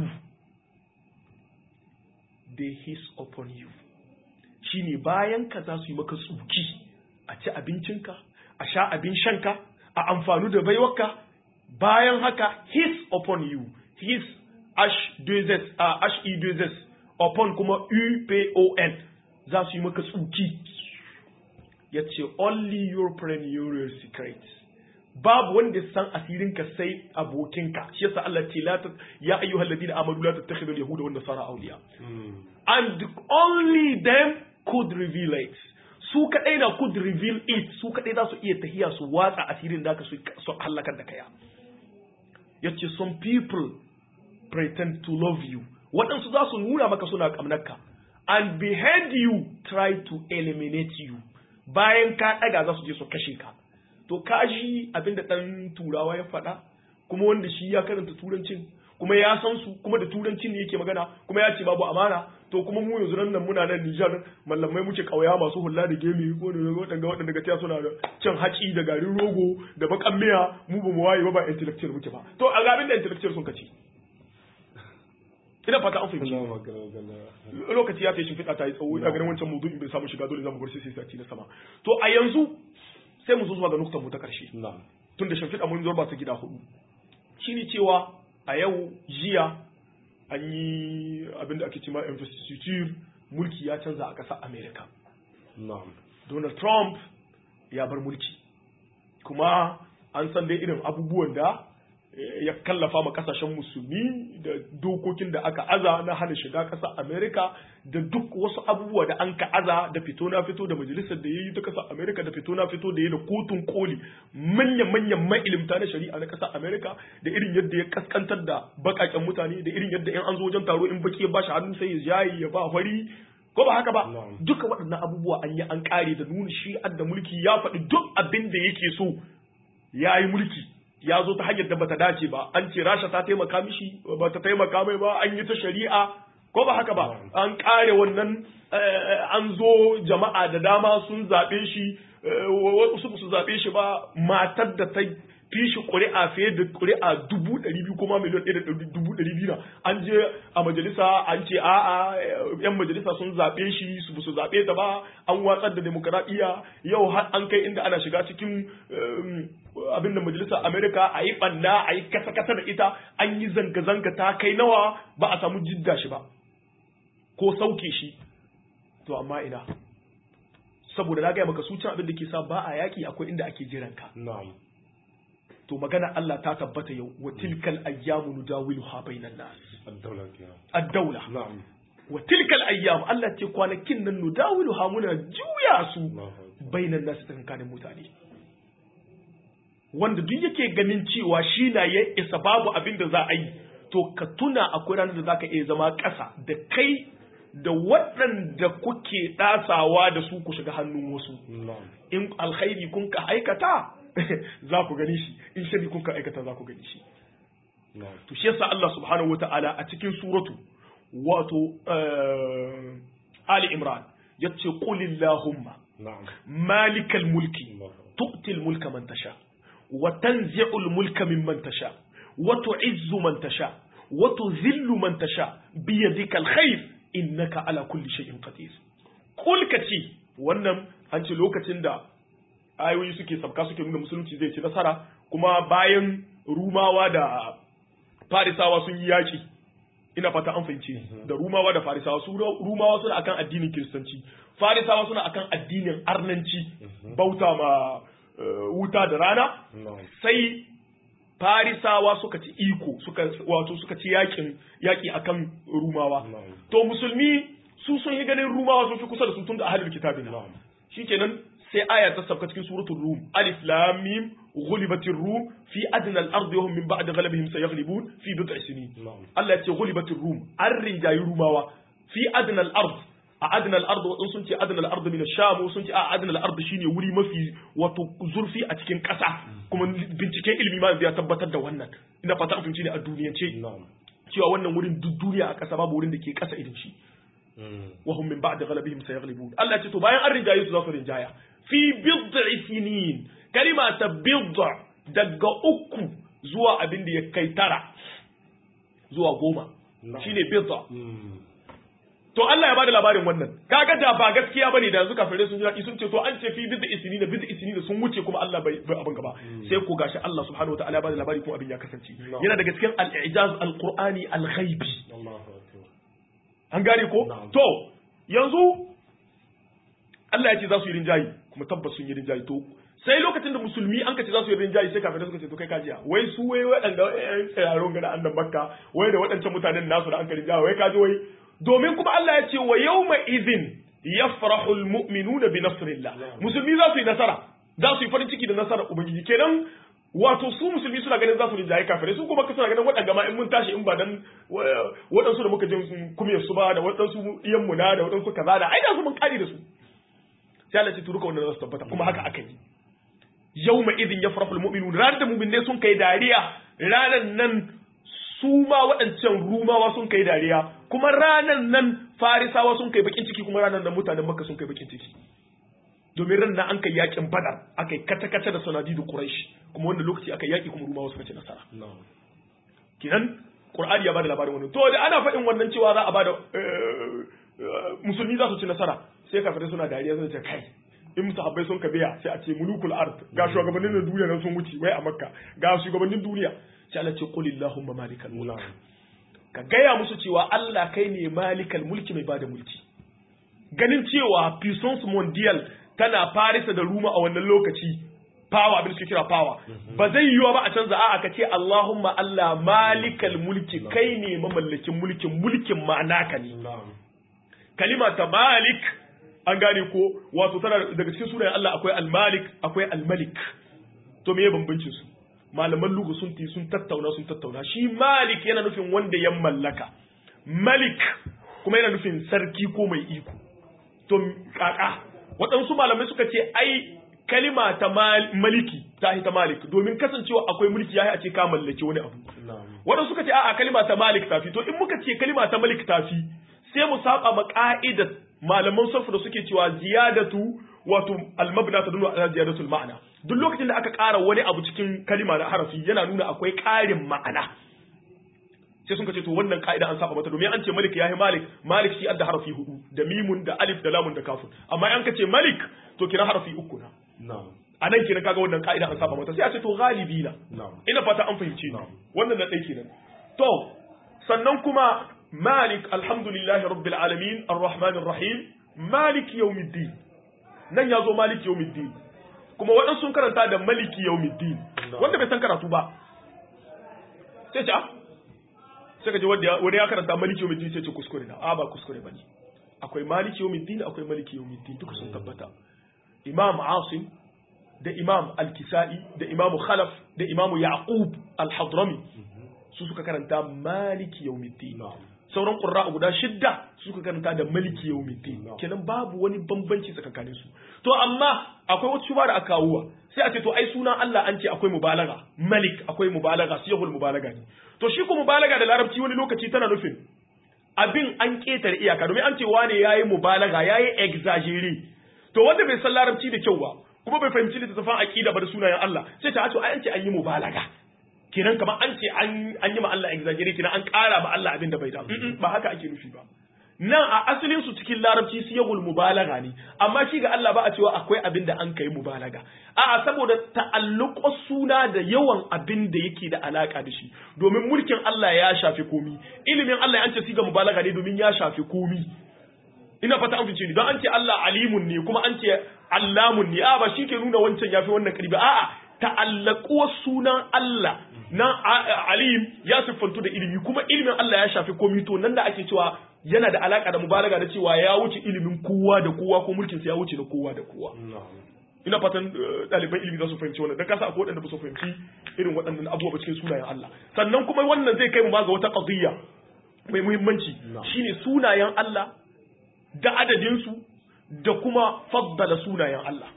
Speaker 2: they hiss upon you shine bayan ka za su yi maka tsuki a ci abincinka a sha abin shanka a amfanu da baiwarka bayan haka hiss upon you hiss ash dezes uh, ash e dezes upon kuma upon za su yi maka tsuki ya ce only your friend your secret babu wanda san asirinka sai abokinka shi yasa Allah ce la ya ayyuhal ladina amanu la tattakhidhu al yahuda wan nasara awliya and only them could reveal it su kadai na could reveal it su kadai za su iya tahiya su watsa asirin da ka su halakar da kaya yace some people pretend to love you waɗansu za su nuna maka suna ƙamnarka and behind you try to eliminate you bayan ka ɗaga za su je su kashe ka to kashi abinda ɗan turawa ya faɗa kuma wanda shi ya karanta turancin kuma ya san su kuma da turanci ne yake magana kuma ya ce babu amana to kuma mu yanzu nan muna nan Nijar mallamai muke kauya masu hulla da gemi ko da waɗanda waɗanda ga suna da cin haci da garin rogo da bakan miya mu ba mu waye ba ba intellectual muke ba to a gabin da intellectual sun kace ina fata an fahimci lokaci ya kai shimfiɗa ta yi tsawo ina ganin wancan maudu'in bai samu shiga dole zamu bar sai sati na sama to a yanzu sai mu zo zuwa ga nuktan mu ta karshe tun da shimfiɗa mun zorba ta gida hudu shine cewa a yau jiya an yi abin da ake cima investiture mulki ya canza a ƙasar america donald trump ya bar mulki kuma an san dai irin abubuwan da ya kallafa ma kasashen musulmi da dokokin da aka aza na hana shiga ƙasar Amerika da duk wasu abubuwa da an ka aza da fito na fito da majalisar da ya yi ta ƙasar Amerika da fito na fito da ya da kotun koli manyan-manyan ma'ilimta na shari'a na ƙasar Amerika da irin yadda ya kaskantar da baƙaƙen mutane da irin yadda in an zo wajen taro in baki ya bashi hannu sai ya jayi ya ba fari ko ba haka ba duka waɗannan abubuwa an yi an ƙare da nuna shi da mulki ya faɗi duk abin da yake so ya yi mulki ya zo ta hanyar da bata dace ba an ce rasha ta taimaka mishi ba ta taimaka mai ba an yi ta shari'a ko ba haka ba an kare wannan an zo jama'a da dama sun zaɓe shi wasu su zaɓe shi ba matar da ta fi shi ƙuri'a fiye da ƙuri'a dubu ɗari biyu kuma miliyan ɗaya da dubu ɗari biyu na an je a majalisa an ce a'a yan majalisa sun zaɓe shi su su zaɓe ta ba an watsar da demokaradiyya yau har an kai inda ana shiga cikin abin da majalisar amerika a yi ɓanna a yi kasa-kasa da ita an yi zanga-zanga ta kai nawa ba a samu jidda shi ba ko sauke shi to amma ina saboda na gaya maka su can abin da ke sa ba a yaƙi akwai inda ake jiranka to magana Allah ta tabbata yau wa tilkal ayyamu nudawiluha bainan nas ad-dawla wa tilkal ayyam Allah ce kwanakin nan nudawiluha muna juya su bainan nas tsakanin mutane wanda duk yake ganin cewa shi na ya isa babu abin da za a yi to ka tuna akwai ranar da za ka iya zama ƙasa da kai da waɗanda kuke ɗasawa da su ku shiga hannun wasu in alkhairi kun ka aikata za ku gani shi in shari kun ka aikata za ku gani shi to shi yasa Allah subhanahu wata'ala a cikin suratu wato Ali Imran yace qul illahumma malikal mulki tu'ti al mulka man tasha wa tanzi'u al mulka mimman tasha wa tu'izzu man tasha wa tudhillu man tasha bi yadika al khair innaka ala kulli shay'in qadir qul kaci wannan an ce lokacin da ayoyi suke sabka suke nuna musulunci zai ci nasara kuma bayan rumawa da farisawa sun yi yaki ina fata an fahimci da rumawa da farisawa su rumawa suna akan addinin kiristanci farisawa suna akan addinin arnanci bauta ma wuta da rana sai farisawa suka ci iko suka wato suka ci yakin yaki akan rumawa to musulmi su sun yi ganin rumawa sun fi kusa da su tun da ahlul kitabina shikenan sai aya ta sauka cikin suratul rum alif lam mim ghulibatir rum fi adna al-ard wa hum min ba'di ghalabihim sayaghlibun fi bid'i sinin Allah ya ce ghulibatir rum an rinjayi rumawa fi adna al-ard a adna al-ard wadun sun ce adna al-ard min ash-sham sun ce a adna al-ard shine wuri mafi wato zurfi a cikin ƙasa kuma binciken ilimi ma ya tabbatar da wannan ina fata an ne a duniyance cewa wannan wurin duk duniya a ƙasa babu wurin da ke ƙasa irin shi wa hum min ba'di ghalabihim sayaghlibun Allah ce to bayan an rinjaye su za su rinjaya fi bid'i sinin kalima ta bid'a daga uku zuwa abin da ya kai tara zuwa goma shine bid'a to Allah ya bada labarin wannan kaga da ba gaskiya bane da yanzu kafirai sun ji daɗi sun ce to an ce fi bid'i sinin da bid'i sinin sun wuce kuma Allah bai bai abin gaba sai ko gashi Allah subhanahu wataala ya bada labari kuma abin ya kasance yana daga cikin al-i'jaz al-qur'ani al-ghaibi an gane ko to yanzu Allah ya ce za su yi rinjayi kuma tabbas sun yi rinjayi to sai lokacin da musulmi an kace za su yi rinjayi sai kafirai suka ce to kai kajiya wai su wai waɗanda ƴan tsiraron gada annan makka wai da waɗancan mutanen nasu da an ka rinjayi wai kaji wai domin kuma Allah ya ce wa yawma idhin yafrahu almu'minuna bi nasrillah musulmi za su yi nasara za su yi farin ciki da nasarar ubangiji kenan wato su musulmi suna ganin za su rinjaye kafirai su kuma suna ganin waɗanda ma in mun tashi in ba dan waɗansu da muka jin kumiyar su ba da waɗansu iyan mu na da waɗansu kaza da ai da su mun kari da su sai Allah ya turuka wannan za su tabbata kuma haka aka yi yawma idin yafrahu almu'minun ranar da mu'minai sun kai dariya ranar nan su ma waɗancan rumawa sun kai dariya kuma ranan nan farisawa sun kai bakin ciki kuma ranan nan mutanen makka sun kai bakin ciki domin ran nan an kai yakin badar aka yi kata-kata da sanadi da quraish kuma wanda lokaci aka yaki kuma rumawa suka ci nasara kinan qur'ani ya bada labarin wannan to da ana faɗin wannan cewa za a bada musulmi za su ci nasara sai kafirai suna dariya suna ce kai in sahabbai sun ka biya sai a ce mulukul ard ga shugabannin da duniya nan sun wuce wai a makka ga shugabannin duniya sai Allah ce qul illahumma malikal mulk ka gaya musu cewa Allah kai ne malikal mulki mai bada mulki ganin cewa puissance mondial tana Paris da Roma a wannan lokaci power abin suke kira power ba zai yiwa ba a canza a'a ka ce Allahumma Allah malikal mulki kai ne mamallakin mulkin mulkin ma'ana ka ne kalima ta malik an gane ko wato tana daga cikin sunayen Allah akwai al-malik akwai al-malik to me bambancin su malaman lugu sun ti sun tattauna sun tattauna shi malik yana nufin wanda ya mallaka malik kuma yana nufin sarki ko mai iko to kaka waɗansu malamai suka ce ai kalima ta maliki ta ta malik domin kasancewa akwai mulki yayi a ce ka mallaki wani abu waɗansu suka ce a'a kalima ta malik tafi to in muka ce kalima ta malik tafi sai mu saba ma ka'idat malaman sarfu da suke cewa ziyadatu wato almabna ta dunu ala ziyadatul ma'ana duk lokacin da aka ƙara wani abu cikin kalima da harafi yana nuna akwai ƙarin ma'ana sai sun ce to wannan ka'ida an saba mata domin an ce malik yahi malik malik shi adda harafi hudu da mimun da alif da lamun da kafun amma an kace malik to kira harafi uku na a nan kenan kaga wannan ka'ida an saba mata sai a ce to galibi na ina fata an fahimci wannan na ɗaya kenan to sannan kuma malik alhamdulillahi rabbil alamin arrahmanir rahim malik yawmiddin nan ya zo maliki yawmiddin kuma waɗansu sun karanta da maliki yawmiddin wanda bai san karatu ba sai ce sai ka ji wanda ya karanta maliki yawmiddin sai ce kuskure na a ba kuskure bane akwai maliki yawmiddin akwai maliki yawmiddin duka sun tabbata imam asim da imam al-kisa'i da imam khalaf da imam yaqub al-hadrami su suka karanta maliki yawmiddin sauran ƙurra guda shidda suka karanta da maliki yau kenan babu wani bambanci tsakanin su to amma akwai wata shuba da aka kawo sai a ce to ai sunan Allah an ce akwai mubalaga malik akwai mubalaga siyahul mubalaga ne to shi ko mubalaga da larabci wani lokaci tana nufin abin an ketare iyaka domin an ce wane yayi mubalaga yayi exaggerate to wanda bai san larabci da kyau ba kuma bai fahimci littattafan aqida ba da sunayen Allah sai ta to ai an ce an yi mubalaga kenan kamar an ce an yi ma Allah exaggerate kenan an ƙara ma Allah abin da bai da ba haka ake nufi ba nan a asalin su cikin larabci siyagul mubalaga ne amma shi ga Allah ba a cewa akwai abin da an kai mubalaga a'a saboda ta'alluqo suna da yawan abin da yake da alaka da shi domin mulkin Allah ya shafi komi ilimin Allah an ce siga mubalaga ne domin ya shafi komi ina fata an fice ni don an ce Allah alimun ne kuma an ce allamun ne a ba shi ke nuna wancan yafi wannan karbi a'a ta'allaquwa sunan Allah na alim ya siffantu da ilimi kuma ilimin Allah ya shafi komi to nan da ake cewa yana da alaka da mubalaga da cewa ya wuce ilimin kowa da kowa ko mulkin sa ya wuce da kowa da kowa ina fatan ɗaliban ilimi za su fahimci wannan dan kasa akwai waɗanda ba su fahimci irin waɗannan abubuwa cikin sunayen Allah sannan kuma wannan zai kai mu ma ga wata qadiyya mai muhimmanci shine sunayen Allah da adadin su da kuma faddala sunayen Allah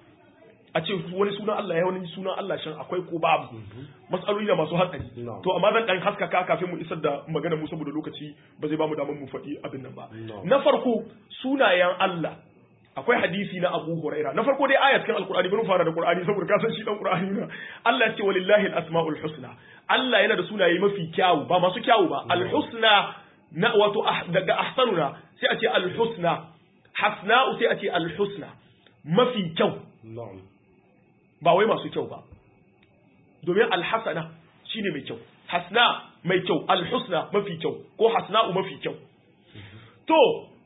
Speaker 2: a ce wani sunan Allah ya wani sunan Allah shan akwai ko babu matsaloli da masu hatsari to amma zan dan haskaka kafin mu isar da magana mu saboda lokaci ba zai bamu damar mu faɗi abin nan ba na farko sunayen Allah akwai hadisi na Abu Huraira na farko dai ayat kan Alqur'ani bari fara da Qur'ani saboda ka san shi dan Qur'ani na Allah ya ce walillahi al-asmaul husna Allah yana da sunaye mafi kyawu ba masu kyawu ba al-husna na wato daga ahsanuna sai a ce al-husna hasna'u sai a ce al-husna mafi kyau ba wai masu kyau ba domin alhassana shine mai kyau hasna mai kyau alhusna mafi kyau ko hasna'u mafi kyau to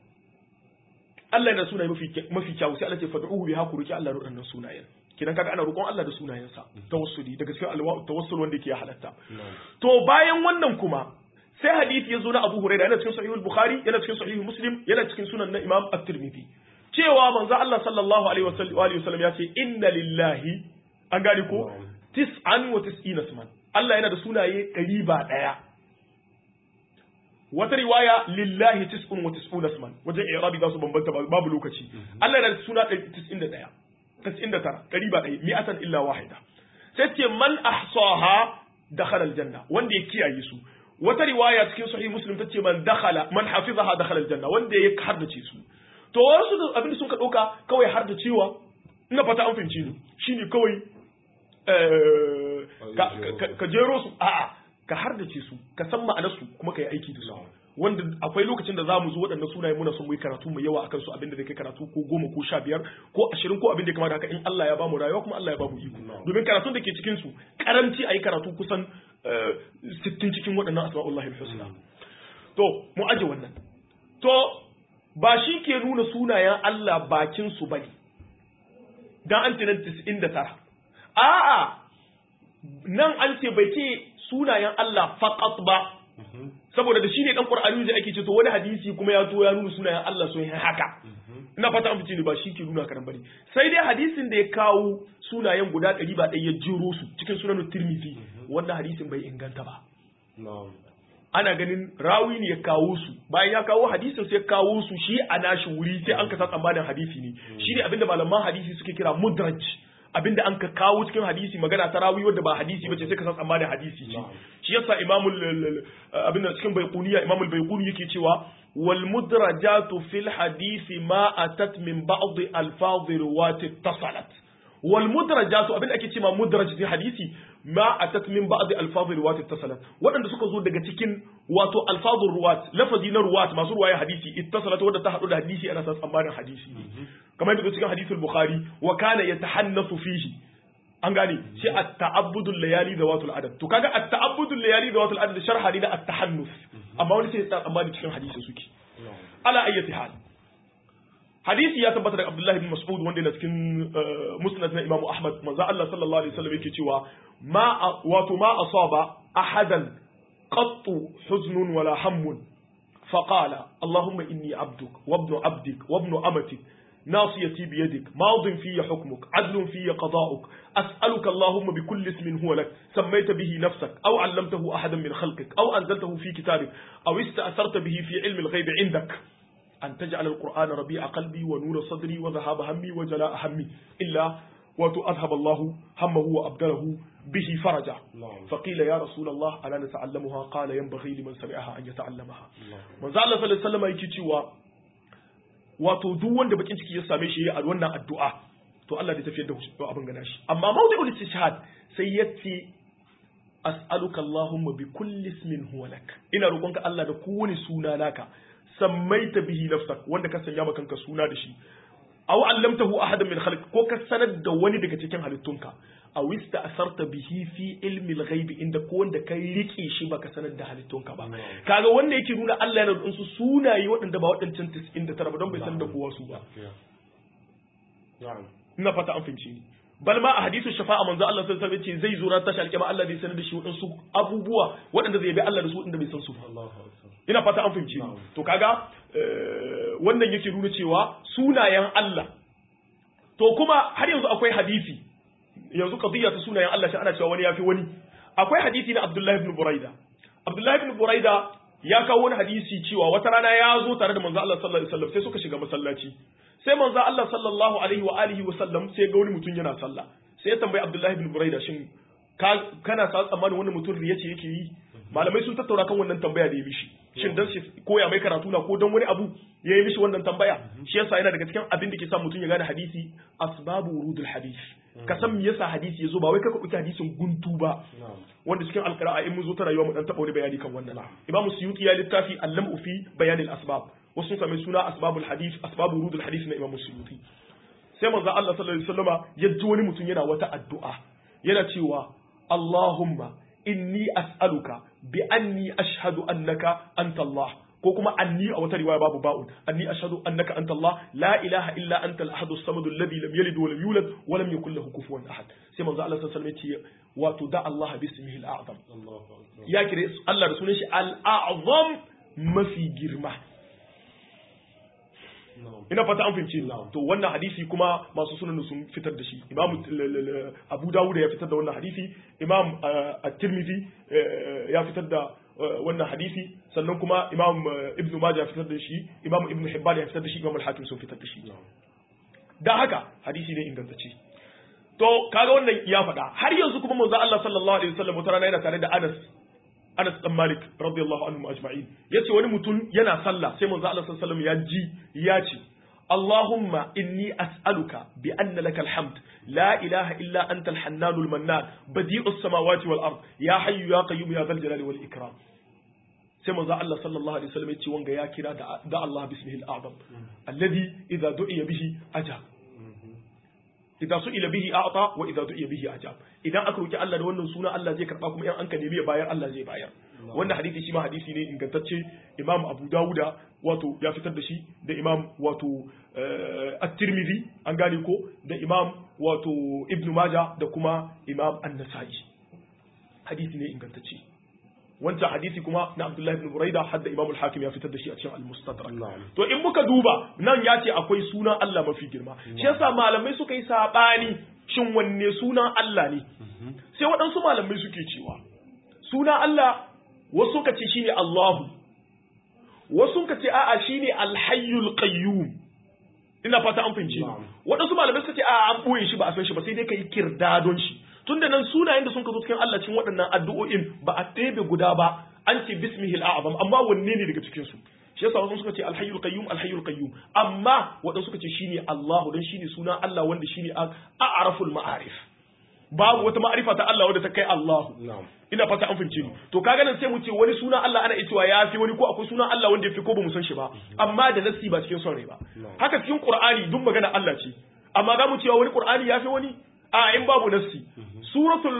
Speaker 2: Allah yana sunaye mafi mafi kyau sai Allah ce fad'uhu bi haku ruki Allah ruɗannan sunayen kidan kaga ana roƙon Allah da sunayensa tawassuli daga cikin alwa tawassul wanda yake halatta to bayan wannan kuma sai hadisi ya zo na Abu Hurairah yana cikin sahihul Bukhari yana cikin sahihul Muslim yana cikin sunan na Imam At-Tirmidhi cewa manzo Allah sallallahu alaihi wasallam ya ce inna lillahi an gani ko tis'an wa tis'ina suman Allah yana da sunaye ɗari ba ɗaya wata riwaya lillahi tis'un wa tis'una suman wajen i'rabi za su bambanta babu lokaci Allah yana da suna 91 99 ɗari ba ɗaya mi'atan illa wahida sai ce man ahsaha dakhala aljanna wanda ya kiyaye su wata riwaya cikin sahih muslim tace man dakhala man hafizaha dakhala aljanna wanda ya hardace su to wasu da abin da sun ka dauka kawai hardacewa ina fata an fahimci ni shine kawai eh, ka, ka, ka jero su a'a ka hardace su ka san ma'anar su kuma ka yi aiki da su wanda akwai lokacin da za mu zo waɗannan sunaye muna son mu yi karatu mai yawa akan su abin da zai kai karatu ko goma ko sha biyar ko ashirin ko abin da ya kamata haka in Allah ya bamu rayuwa kuma Allah ya bamu iko domin karatun da ke cikin su karanci a yi karatu kusan eh, sittin cikin waɗannan asma'ullahi husna to mu aje wannan to ba shi ke nuna sunayen Allah bakin su bane dan an ce nan 99 a'a nan an ce bai ce sunayen Allah faqat ba saboda da shine dan Qur'ani da ake ce to wani hadisi kuma ya to ya nuna sunayen Allah sun yi haka ina fata an fice ne ba shi ke nuna karan bane sai dai hadisin da ya kawo sunayen guda ɗari ba ɗaya ya jiro su cikin sunan Tirmidhi wannan hadisin bai inganta ba
Speaker 1: na'am
Speaker 2: ana ganin rawi ne ya kawo su bayan ya kawo hadisin sai ya kawo su shi a nashi wuri sai an kasa tsammanin hadisi ne shi ne abinda malaman hadisi suke kira mudraj abinda an ka kawo cikin hadisi magana ta rawi wadda ba hadisi bace sai ka san tsammanin hadisi ce shi yasa imamul abinda cikin baiquniya imamul baiquni yake cewa wal mudrajatu fil hadisi ma atat min ba'd alfaz riwayat tasalat wal mudrajatu abinda ake cewa mudraj cikin hadisi ma atat min ba'd alfaz riwayat tasalat wadanda suka zo daga cikin wato alfazur ruwat lafazi na ruwat masu ruwaya hadisi ittasalat wadda ta hadu da hadisi ana san tsammanin hadisi kamar yadda cikin hadisul bukhari wa kana yatahannasu fihi an gane shi at-ta'abbudul layali da watul adad to kaga at-ta'abbudul layali da watul adad sharha ne na at-tahannus amma wani sai ya amma cikin hadisi suke ala ayyati hal hadisi ya tabbata daga Abdullah ibn Mas'ud wanda yana cikin musnad na Imam Ahmad manzo Allah sallallahu alaihi wasallam yake cewa ma wato ma asaba ahadan qattu huznun wala hammun فقال اللهم إني عبدك وابن عبدك وابن أمتك ناصيتي بيدك ماض في حكمك عدل في قضاؤك أسألك اللهم بكل اسم هو لك سميت به نفسك أو علمته أحدا من خلقك أو أنزلته في كتابك أو استأثرت به في علم الغيب عندك أن تجعل القرآن ربيع قلبي ونور صدري وذهاب همي وجلاء همي إلا وتؤذهب الله همه وأبدله به فرجا فقيل يا رسول الله ألا نتعلمها قال ينبغي لمن سمعها أن يتعلمها من زال الله صلى الله عليه وسلم يكي wato duk wanda bakin ciki ya same shi a wannan addu'a to Allah zai tafiyar da abin gana shi amma mawdi'ul istishhad sai yace as'aluka Allahumma bi kulli ismin huwa lak ina roƙonka Allah da kowane suna naka sammaita bihi nafsak wanda ka sanya maka kanka suna da shi aw allamtahu ahadan min khalq ko ka sanar da wani daga cikin halittunka aw ista'sarta bihi fi ilmi al-ghaib inda ko wanda kai rike shi baka sanar da halittunka ba kaga wanda yake nuna Allah yana da su sunaye waɗanda ba waɗancan 99 ba don bai sanar da kowa su ba ina fata an fahimci ni bal ma a hadisin shafa'a manzo Allah sallallahu alaihi wasallam ce zai zo ran tashi alƙiyama Allah zai sanar da shi waɗansu abubuwa waɗanda zai bi Allah da su inda bai san su ba ina fata an fahimci ni to kaga wannan yake nuna cewa sunayen Allah to kuma har yanzu akwai hadisi yanzu qadiyya ta sunayen Allah shi ana cewa wani yafi wani akwai hadisi na Abdullah ibn Buraida Abdullah ibn Buraida ya kawo wani hadisi cewa wata rana ya zo tare da manzo Allah sallallahu alaihi wasallam sai suka shiga masallaci sai manzo Allah sallallahu alaihi wa alihi wa sallam sai ga wani mutum yana sallah sai ya tambayi Abdullah ibn Buraida shin kana sa tsammanin wannan mutum riya ce yake yi malamai sun tattauna kan wannan tambaya da ya mishi shin dan shi koya mai karatu na ko dan wani abu ya yi mishi wannan tambaya shi yasa yana daga cikin abin da ke sa mutum ya gane hadisi asbabu wurudul hadis ka san me yasa hadisi yazo ba wai ka dauki hadisin guntu ba wanda cikin alqira'a in mun zo ta rayuwa mu dan taba wani bayani kan wannan imamu suyuti ya littafi allam fi bayanil asbab wasu sun sami suna asbabul hadis asbabu wurudul hadis na imamu suyuti sai manzo Allah sallallahu alaihi wasallama ya ji wani mutum yana wata addu'a yana cewa Allahumma inni as'aluka bi anni ashhadu annaka anta Allah ko kuma anni a wata riwaya babu ba'un anni ashhadu annaka anta Allah la ilaha illa anta al-ahad as-samad alladhi lam yalid wa lam yulad wa lam yakul lahu kufuwan ahad sai manzo Allah sallallahu alaihi wasallam ya ce wato da Allah bi ismihi al-a'zam ya kire Allah da sunan shi al-a'zam mafi girma ina fata an fahimci to wannan hadisi kuma masu sunan sun fitar da shi imam abu dawud ya fitar da wannan hadisi imam at-tirmidhi ya fitar da wannan hadisi sannan kuma imam ibnu majah ya fitar da shi imam ibnu hibban ya fitar da shi imam al-hakim sun fitar da shi dan haka hadisi ne ingantacce to kaga wannan ya faɗa har yanzu kuma manzo Allah sallallahu alaihi wasallam wata rana yana tare da Anas Anas dan Malik radiyallahu anhu ajma'in yace wani mutum yana sallah sai manzo Allah sallallahu alaihi wasallam ya ji ya ce Allahumma inni as'aluka bi anna lakal hamd la ilaha illa anta al-hannan al-mannan badi'us samawati wal ard ya hayyu ya qayyum ya dhal jalali wal ikram sai manzo Allah sallallahu alaihi wasallam ya ce wanga ya kira da, da Allah bismihi al-a'zam alladhi idza du'iya bihi ajab idza su'ila bihi a'ta wa idza du'iya bihi ajab idan aka roki Allah da wannan suna Allah zai karba kuma in an ka nemi ya bayar Allah zai bayar wannan hadisi shi ma hadisi ne ingantacce Imam Abu Dawuda wato ya fitar da shi da Imam wato At-Tirmidhi an gane ko da Imam wato Ibn Majah da kuma Imam An-Nasa'i hadisi ne ingantacce wancan hadisi kuma na Abdullahi ibn Buraida hadda Imam al-Hakim ya fitar da shi a cikin al-Mustadrak to in muka duba nan ya ce akwai sunan Allah mafi girma shi yasa malamai suka yi sabani shin wanne sunan Allah ne sai waɗansu malamai suke cewa sunan Allah wasu suka ce shine Allahu wasu suka ce a'a shine Al-Hayyul Qayyum ina fata an fahimce waɗansu malamai suka ce a'a an boye shi ba a san shi ba sai dai kai kirdadon shi tunda nan sunayen da sun ka zo cikin Allah cikin waɗannan addu'o'in ba a ɗebe guda ba an ce bismihil a'zam amma wanne ne daga cikin su shi yasa wasu suka ce alhayyul qayyum alhayyul qayyum amma waɗansu suka ce shine Allahu dan shine sunan Allah wanda shine a'raful ma'arif babu wata ma'arifa ta Allah wadda ta kai Allahu ina fata an fince ni to kaga nan sai mu ce wani sunan Allah ana cewa ya fi wani ko akwai sunan Allah wanda ya fi ko ba mu san shi ba amma da nasi ba cikin son rai ba haka cikin Qur'ani duk magana Allah ce amma ga mu cewa wani Qur'ani ya fi wani a in babu nasi suratul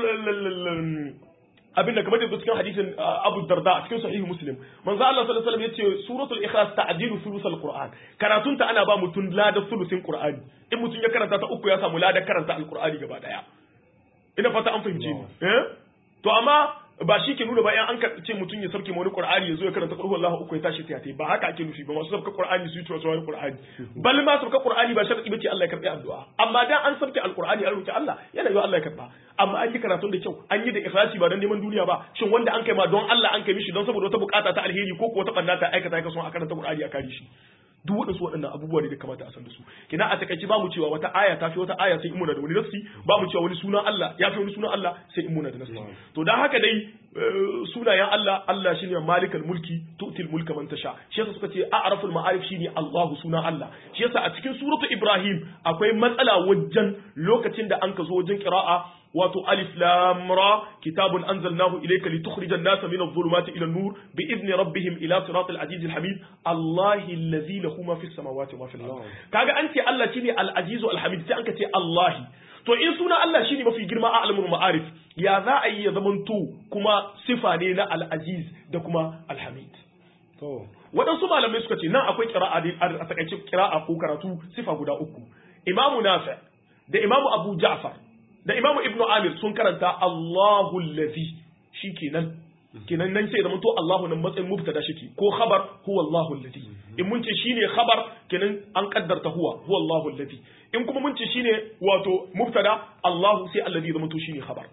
Speaker 2: abin da kamar da cikin hadisin Abu Darda a cikin sahihu Muslim manzo Allah sallallahu alaihi wasallam yace suratul ikhlas ta'dilu thuluthal qur'an karatun ta ana ba mutun lada thuluthin qur'ani in mutun ya karanta ta uku ya samu lada karanta alqur'ani gaba daya ina fata an fahimce ni eh to amma ba shi ke nuna ba in an ce mutum ya sauke wani qur'ani ya zo ya karanta qul huwallahu uku ya tashi ta ba haka ake nufi ba masu sauka qur'ani su yi tuwa wani qur'ani bal ma sauka qur'ani ba sharadi bace Allah ya karbi addu'a amma dan an sauke alqur'ani an roki Allah yana yi Allah ya karba amma an yi karatun da kyau an yi da ikhlasi ba dan neman duniya ba shin wanda an kai ma don Allah an kai mishi don saboda wata bukata ta alheri ko ko wata banda ta aikata ya kaso a karanta qur'ani a kare shi duk waɗansu waɗannan abubuwa ne da kamata a san da su kina a takaici ba mu cewa wata aya ta fi wata aya sai in muna da wani nafsi ba mu cewa wani sunan Allah ya fi wani sunan Allah sai in muna da nafsi to dan haka dai sunayen Allah Allah shine malikal mulki tu'til mulka man tasha shi yasa suka ce a'raful ma'arif shine Allah sunan Allah shi yasa a cikin suratu Ibrahim akwai matsala wajen lokacin da an ka zo wajen qira'a wato alif lam ra kitabun anzalnahu ilayka litukhrija an-nasa min adh-dhulumati ila an-nur bi idni rabbihim ila siratal aziz al-hamid Allahi allazi lahu ma fis samawati wa ma fil ard kaga an ce Allah shine al-aziz al-hamid sai an ka ce Allahi to in suna Allah shine mafi girma a alamul ma'arif ya za a yi ya zamanto kuma sifa ne na al-aziz da kuma al-hamid
Speaker 1: to
Speaker 2: waɗansu malamai suka ce nan akwai kira'a a takaice kira'a ko karatu sifa guda uku imamu nafi da imamu abu ja'far da imamu ibnu amir sun karanta Allahu allazi shikenan kenan nan sai zama to Allahu nan matsayin mubtada shike ko khabar huwa Allahu allazi in mun ce shine khabar kenan an kaddarta huwa huwa Allahu allazi in kuma mun ce shine wato mubtada Allahu sai allazi zama to shine khabar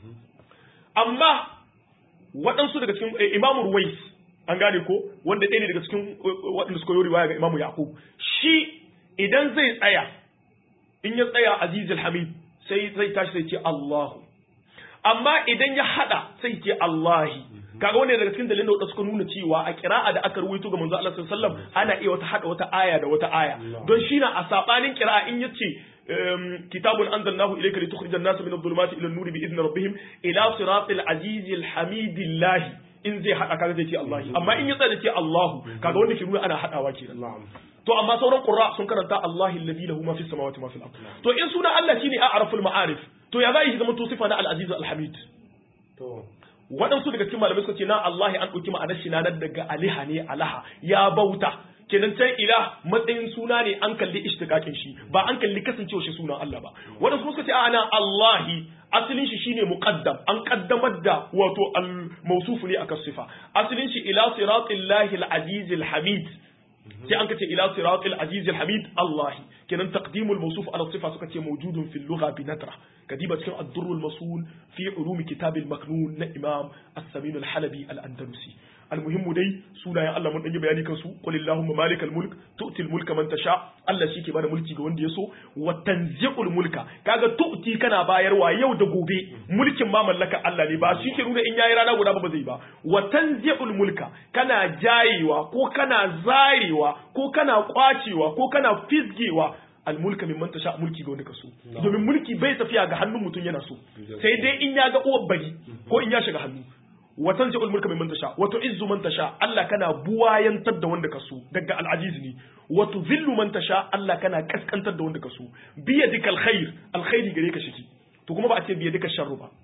Speaker 2: amma waɗansu daga cikin imamu ruwais an gane ko wanda ɗaya ne daga cikin waɗanda suka yi riwaya ga imamu yaqub shi idan zai tsaya in ya tsaya aziz hamid sai zai tashi sai ce Allahu amma idan ya hada sai ce Allahi kaga wanda daga cikin dalilin da suka nuna cewa a kira'a da aka ruwaito ga manzo Allah sallallahu alaihi wasallam ana iya wata hada wata aya da wata aya don shi na a sabanin kira'a in yace kitabun anzalnahu ilayka litukhrijan nasa min adh-dhulumati ila an-nuri bi idni rabbihim ila siratil azizil hamidillah in zai hada kaga zai ce Allahi amma in ya tsaya ce Allahu kaga wanda ke nuna ana hadawa kenan to amma sauran qurra sun karanta Allahi alladhi lahu ma fis samawati ma fil ard to in suna Allah shine a'raful ma'arif to ya zai zama to sifa na al-aziz al-hamid
Speaker 1: to
Speaker 2: waɗansu daga cikin malamai suka ce na Allah an ɗauki ma'anar shi na daga aliha ne alaha ya bauta kenan can ilah matsayin suna ne an kalli ishtiqaqin shi ba an kalli kasancewa shi sunan Allah ba waɗansu suka ce ana Allahi asalin shi shine muqaddam an kaddamar da wato al-mawsuf ne akan sifa asalin shi ila siratillahi al-aziz al-hamid sai an kace ila siratil aziz al-hamid Allah kenan taqdimul mawsuf ala sifa suka ce mawjudun fil lugha bi natra kadiba cikin ad-durr al-masul fi ulum kitab al-maknun na imam as-samin al-halabi al-andalusi almuhimmu dai sunayen Allah mun danyi bayani kansu qul illahumma malikal mulk tu'til mulka man tasha Allah shi ke bada mulki ga wanda ya so wa tanzi'ul mulka kaga tu'ti kana bayarwa yau da gobe mulkin ma mallaka Allah ne ba shi ke nuna in yayi rana guda ba ba zai ba wa tanzi'ul mulka kana jayewa ko kana zarewa ko kana kwacewa ko kana fisgewa almulka min man tasha mulki ga wanda ka so domin mulki bai tafiya ga hannun mutum yana so sai dai in ya ga uwar bari ko in ya shiga hannu wa tanzi'ul mulka min man tasha wa tu'izzu man tasha Allah kana buwayantar da wanda ka so daga al'aziz ne wa tudhillu man tasha Allah kana kaskantar da wanda ka so biyadikal khair alkhairi gare ka shiki to kuma ba a ce biyadikal sharru ba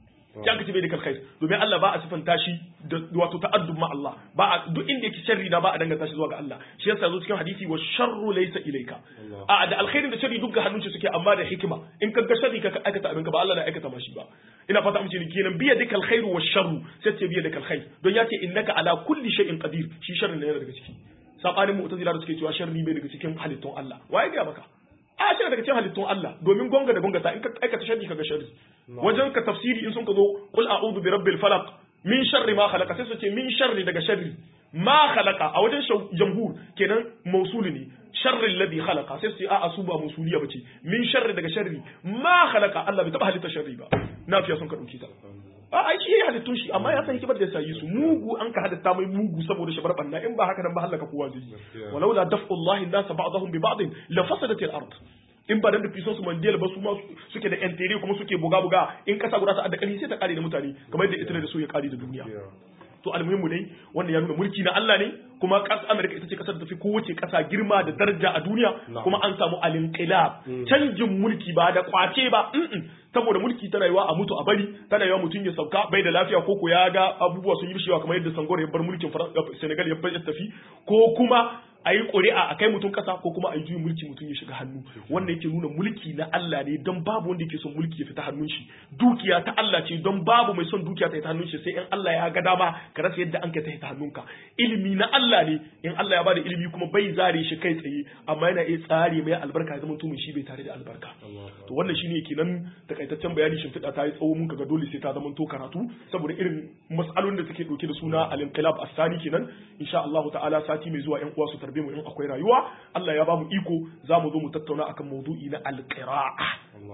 Speaker 2: ya kace bai da kalkhair domin Allah ba a sifanta shi da wato ta'addub ma Allah ba a duk inda yake sharri na ba a danganta shi zuwa ga Allah shi yasa zo cikin hadisi wa sharru laysa ilayka a da alkhairin da sharri duk ga hannun shi suke amma da hikima in ka ga sharri ka aikata abin ka ba Allah na aikata ma shi ba ina fata amince ni kenan biya dikal khairu wa sharru sai ce biya dikal khair don ya ce innaka ala kulli shay'in qadir shi sharri ne yana daga ciki sabanin mu'tazila da suke cewa sharri bai daga cikin halittun Allah waye ga maka a shi daga cikin halittun Allah domin gonga da gonga ta in ka aikata sharri kaga sharri wajen ka tafsiri in sun ka zo qul a'udhu bi rabbil falaq min sharri ma khalaqa sai su ce min sharri daga sharri ma khalaqa a wajen jamhur kenan mausuli ne sharri alladhi khalaqa sai su ce a'a su ba mausuliya bace min sharri daga sharri ma khalaqa Allah bai taba halitta sharri ba nafiya sun ka dauke ta a ai shi halittun shi amma ya san hikimar da ya yi su mugu an ka hadatta mai mugu saboda shabar banna in ba haka nan ba halaka kowa zai yi walaula daf'ullahi an-nas ba'dahum bi ba'd la fasadat al-ard in ba dan da fiso su mandiyal ba su ma suke da yan tere kuma suke buga buga in kasa guda ta adda kali sai ta kare da mutane kamar yadda ita da so ya kare da duniya to almuhimmu dai wannan ya nuna mulki na Allah ne kuma ƙasar Amerika ita ce ƙasar da tafi kowace ƙasa girma da daraja a duniya kuma an samu alinqilab canjin mulki ba da kwace ba saboda mulki tana yiwa a mutu a bari tana yiwa mutum ya sauka bai da lafiya ko ko ya ga abubuwa sun yi bishewa kamar yadda Sangore ya bar mulkin Senegal ya bar ya tafi ko kuma a yi ƙuri'a a kai mutum ƙasa ko kuma a yi juyin mulki mutum ya shiga hannu wanda yake nuna mulki na Allah ne don babu wanda yake son mulki ya fita hannun shi dukiya ta Allah ce don babu mai son dukiya ta fita hannun shi sai in Allah ya ga dama ka rasa yadda an ka ta fita hannunka ilimi na Allah ne in Allah ya bada ilimi kuma bai zare shi kai tsaye amma yana iya tsare mai albarka ya zama mutumin shi bai tare da albarka to wannan shine kenan takaitaccen bayani shimfiɗa ta yi tsawo mun kaga dole sai ta zama to karatu saboda irin mas'alolin da take dauke da suna al-inqilab as-sani kenan insha Allah ta'ala sati mai zuwa ƴan uwa su tarbe mu in akwai rayuwa Allah ya ba mu iko za mu zo mu tattauna akan maudu'i na al-qira'a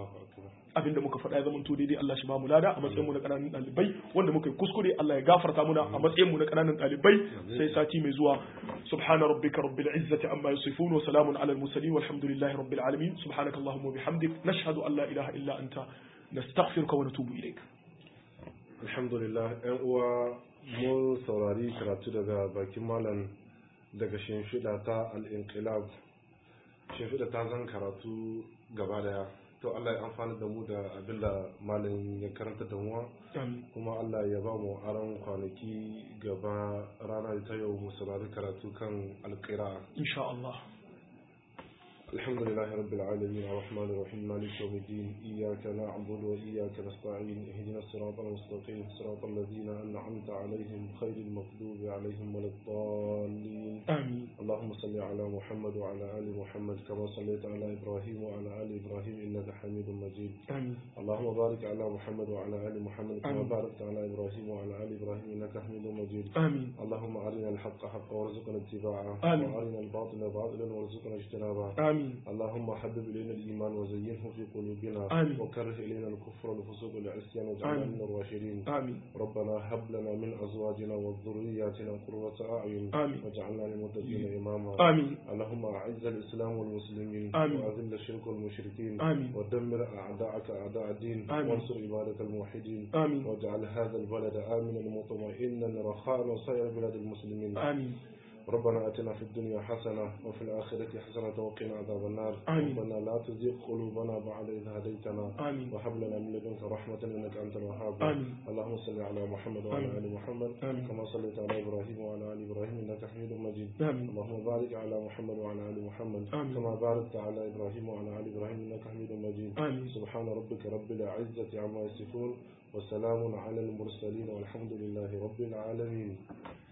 Speaker 2: abinda muka faɗa ya zama to daidai Allah shi ba mu lada a matsayin mu na ƙananan ɗalibai wanda muka yi kuskure Allah ya gafarta muna a matsayin mu na ƙananan ɗalibai sai sati mai zuwa subhana rabbika rabbil izzati amma yasifun wa salamun alal mursalin walhamdulillahi rabbil alamin subhanaka allahumma wa bihamdik nashhadu an la ilaha illa anta nastaghfiruka wa natubu ilaik
Speaker 1: alhamdulillah ƴan uwa mun saurari karatu daga bakin malam daga shimfiɗa ta al-inqilab shimfiɗa ta zan karatu gaba daya to Allah ya amfani da mu da abin da malam ya karanta da mu kuma Allah ya ba mu aron kwanaki gaba rana ta yau mu saurari karatu kan alƙira
Speaker 2: insha Allah
Speaker 1: الحمد لله رب العالمين الرحمن الرحيم مالك يوم الدين إياك نعبد وإياك نستعين اهدنا الصراط المستقيم صراط الذين أنعمت عليهم خير المغضوب عليهم ولا الضالين
Speaker 2: آمين
Speaker 1: اللهم صل على محمد وعلى آل محمد كما صليت على إبراهيم وعلى آل إبراهيم إنك حميد مجيد
Speaker 2: آمين
Speaker 1: اللهم بارك على محمد وعلى آل محمد كما
Speaker 2: آمين.
Speaker 1: باركت على إبراهيم وعلى آل إبراهيم إنك حميد مجيد
Speaker 2: آمين
Speaker 1: اللهم أرنا الحق حقا وارزقنا اتباعه
Speaker 2: آمين.
Speaker 1: وأرنا الباطل باطلا وارزقنا اجتنابه
Speaker 2: آمين
Speaker 1: اللهم حبب إلينا الإيمان وزينه في قلوبنا
Speaker 2: آمين.
Speaker 1: وكره إلينا الكفر والفسوق والعصيان واجعلنا
Speaker 2: آمين.
Speaker 1: من الراشدين
Speaker 2: آمين
Speaker 1: ربنا هب لنا من أزواجنا وذرياتنا قرة أعين
Speaker 2: آمين.
Speaker 1: واجعلنا للمتقين إماما
Speaker 2: آمين
Speaker 1: اللهم أعز الإسلام والمسلمين
Speaker 2: آمين.
Speaker 1: وأذل الشرك والمشركين
Speaker 2: آمين.
Speaker 1: ودمر أعداءك أعداء الدين
Speaker 2: آمين.
Speaker 1: وانصر عبادك الموحدين
Speaker 2: آمين
Speaker 1: واجعل هذا البلد آمنا مطمئنا رخاء وسائر بلاد المسلمين
Speaker 2: آمين
Speaker 1: ربنا اتنا في الدنيا حسنه وفي الاخره حسنه وقنا عذاب النار
Speaker 2: آمين.
Speaker 1: ربنا لا تزغ قلوبنا بعد اذ هديتنا
Speaker 2: آمين
Speaker 1: وهب لنا من لدنك رحمه انك انت الوهاب
Speaker 2: آمين.
Speaker 1: اللهم صل على محمد وعلى
Speaker 2: آمين.
Speaker 1: ال محمد
Speaker 2: آمين.
Speaker 1: كما صليت على ابراهيم وعلى ال ابراهيم انك حميد مجيد
Speaker 2: آمين
Speaker 1: اللهم بارك على محمد وعلى ال محمد
Speaker 2: آمين.
Speaker 1: كما باركت على ابراهيم وعلى ال ابراهيم انك حميد مجيد
Speaker 2: آمين
Speaker 1: سبحان ربك رب العزه عما يصفون وسلام على المرسلين والحمد لله رب العالمين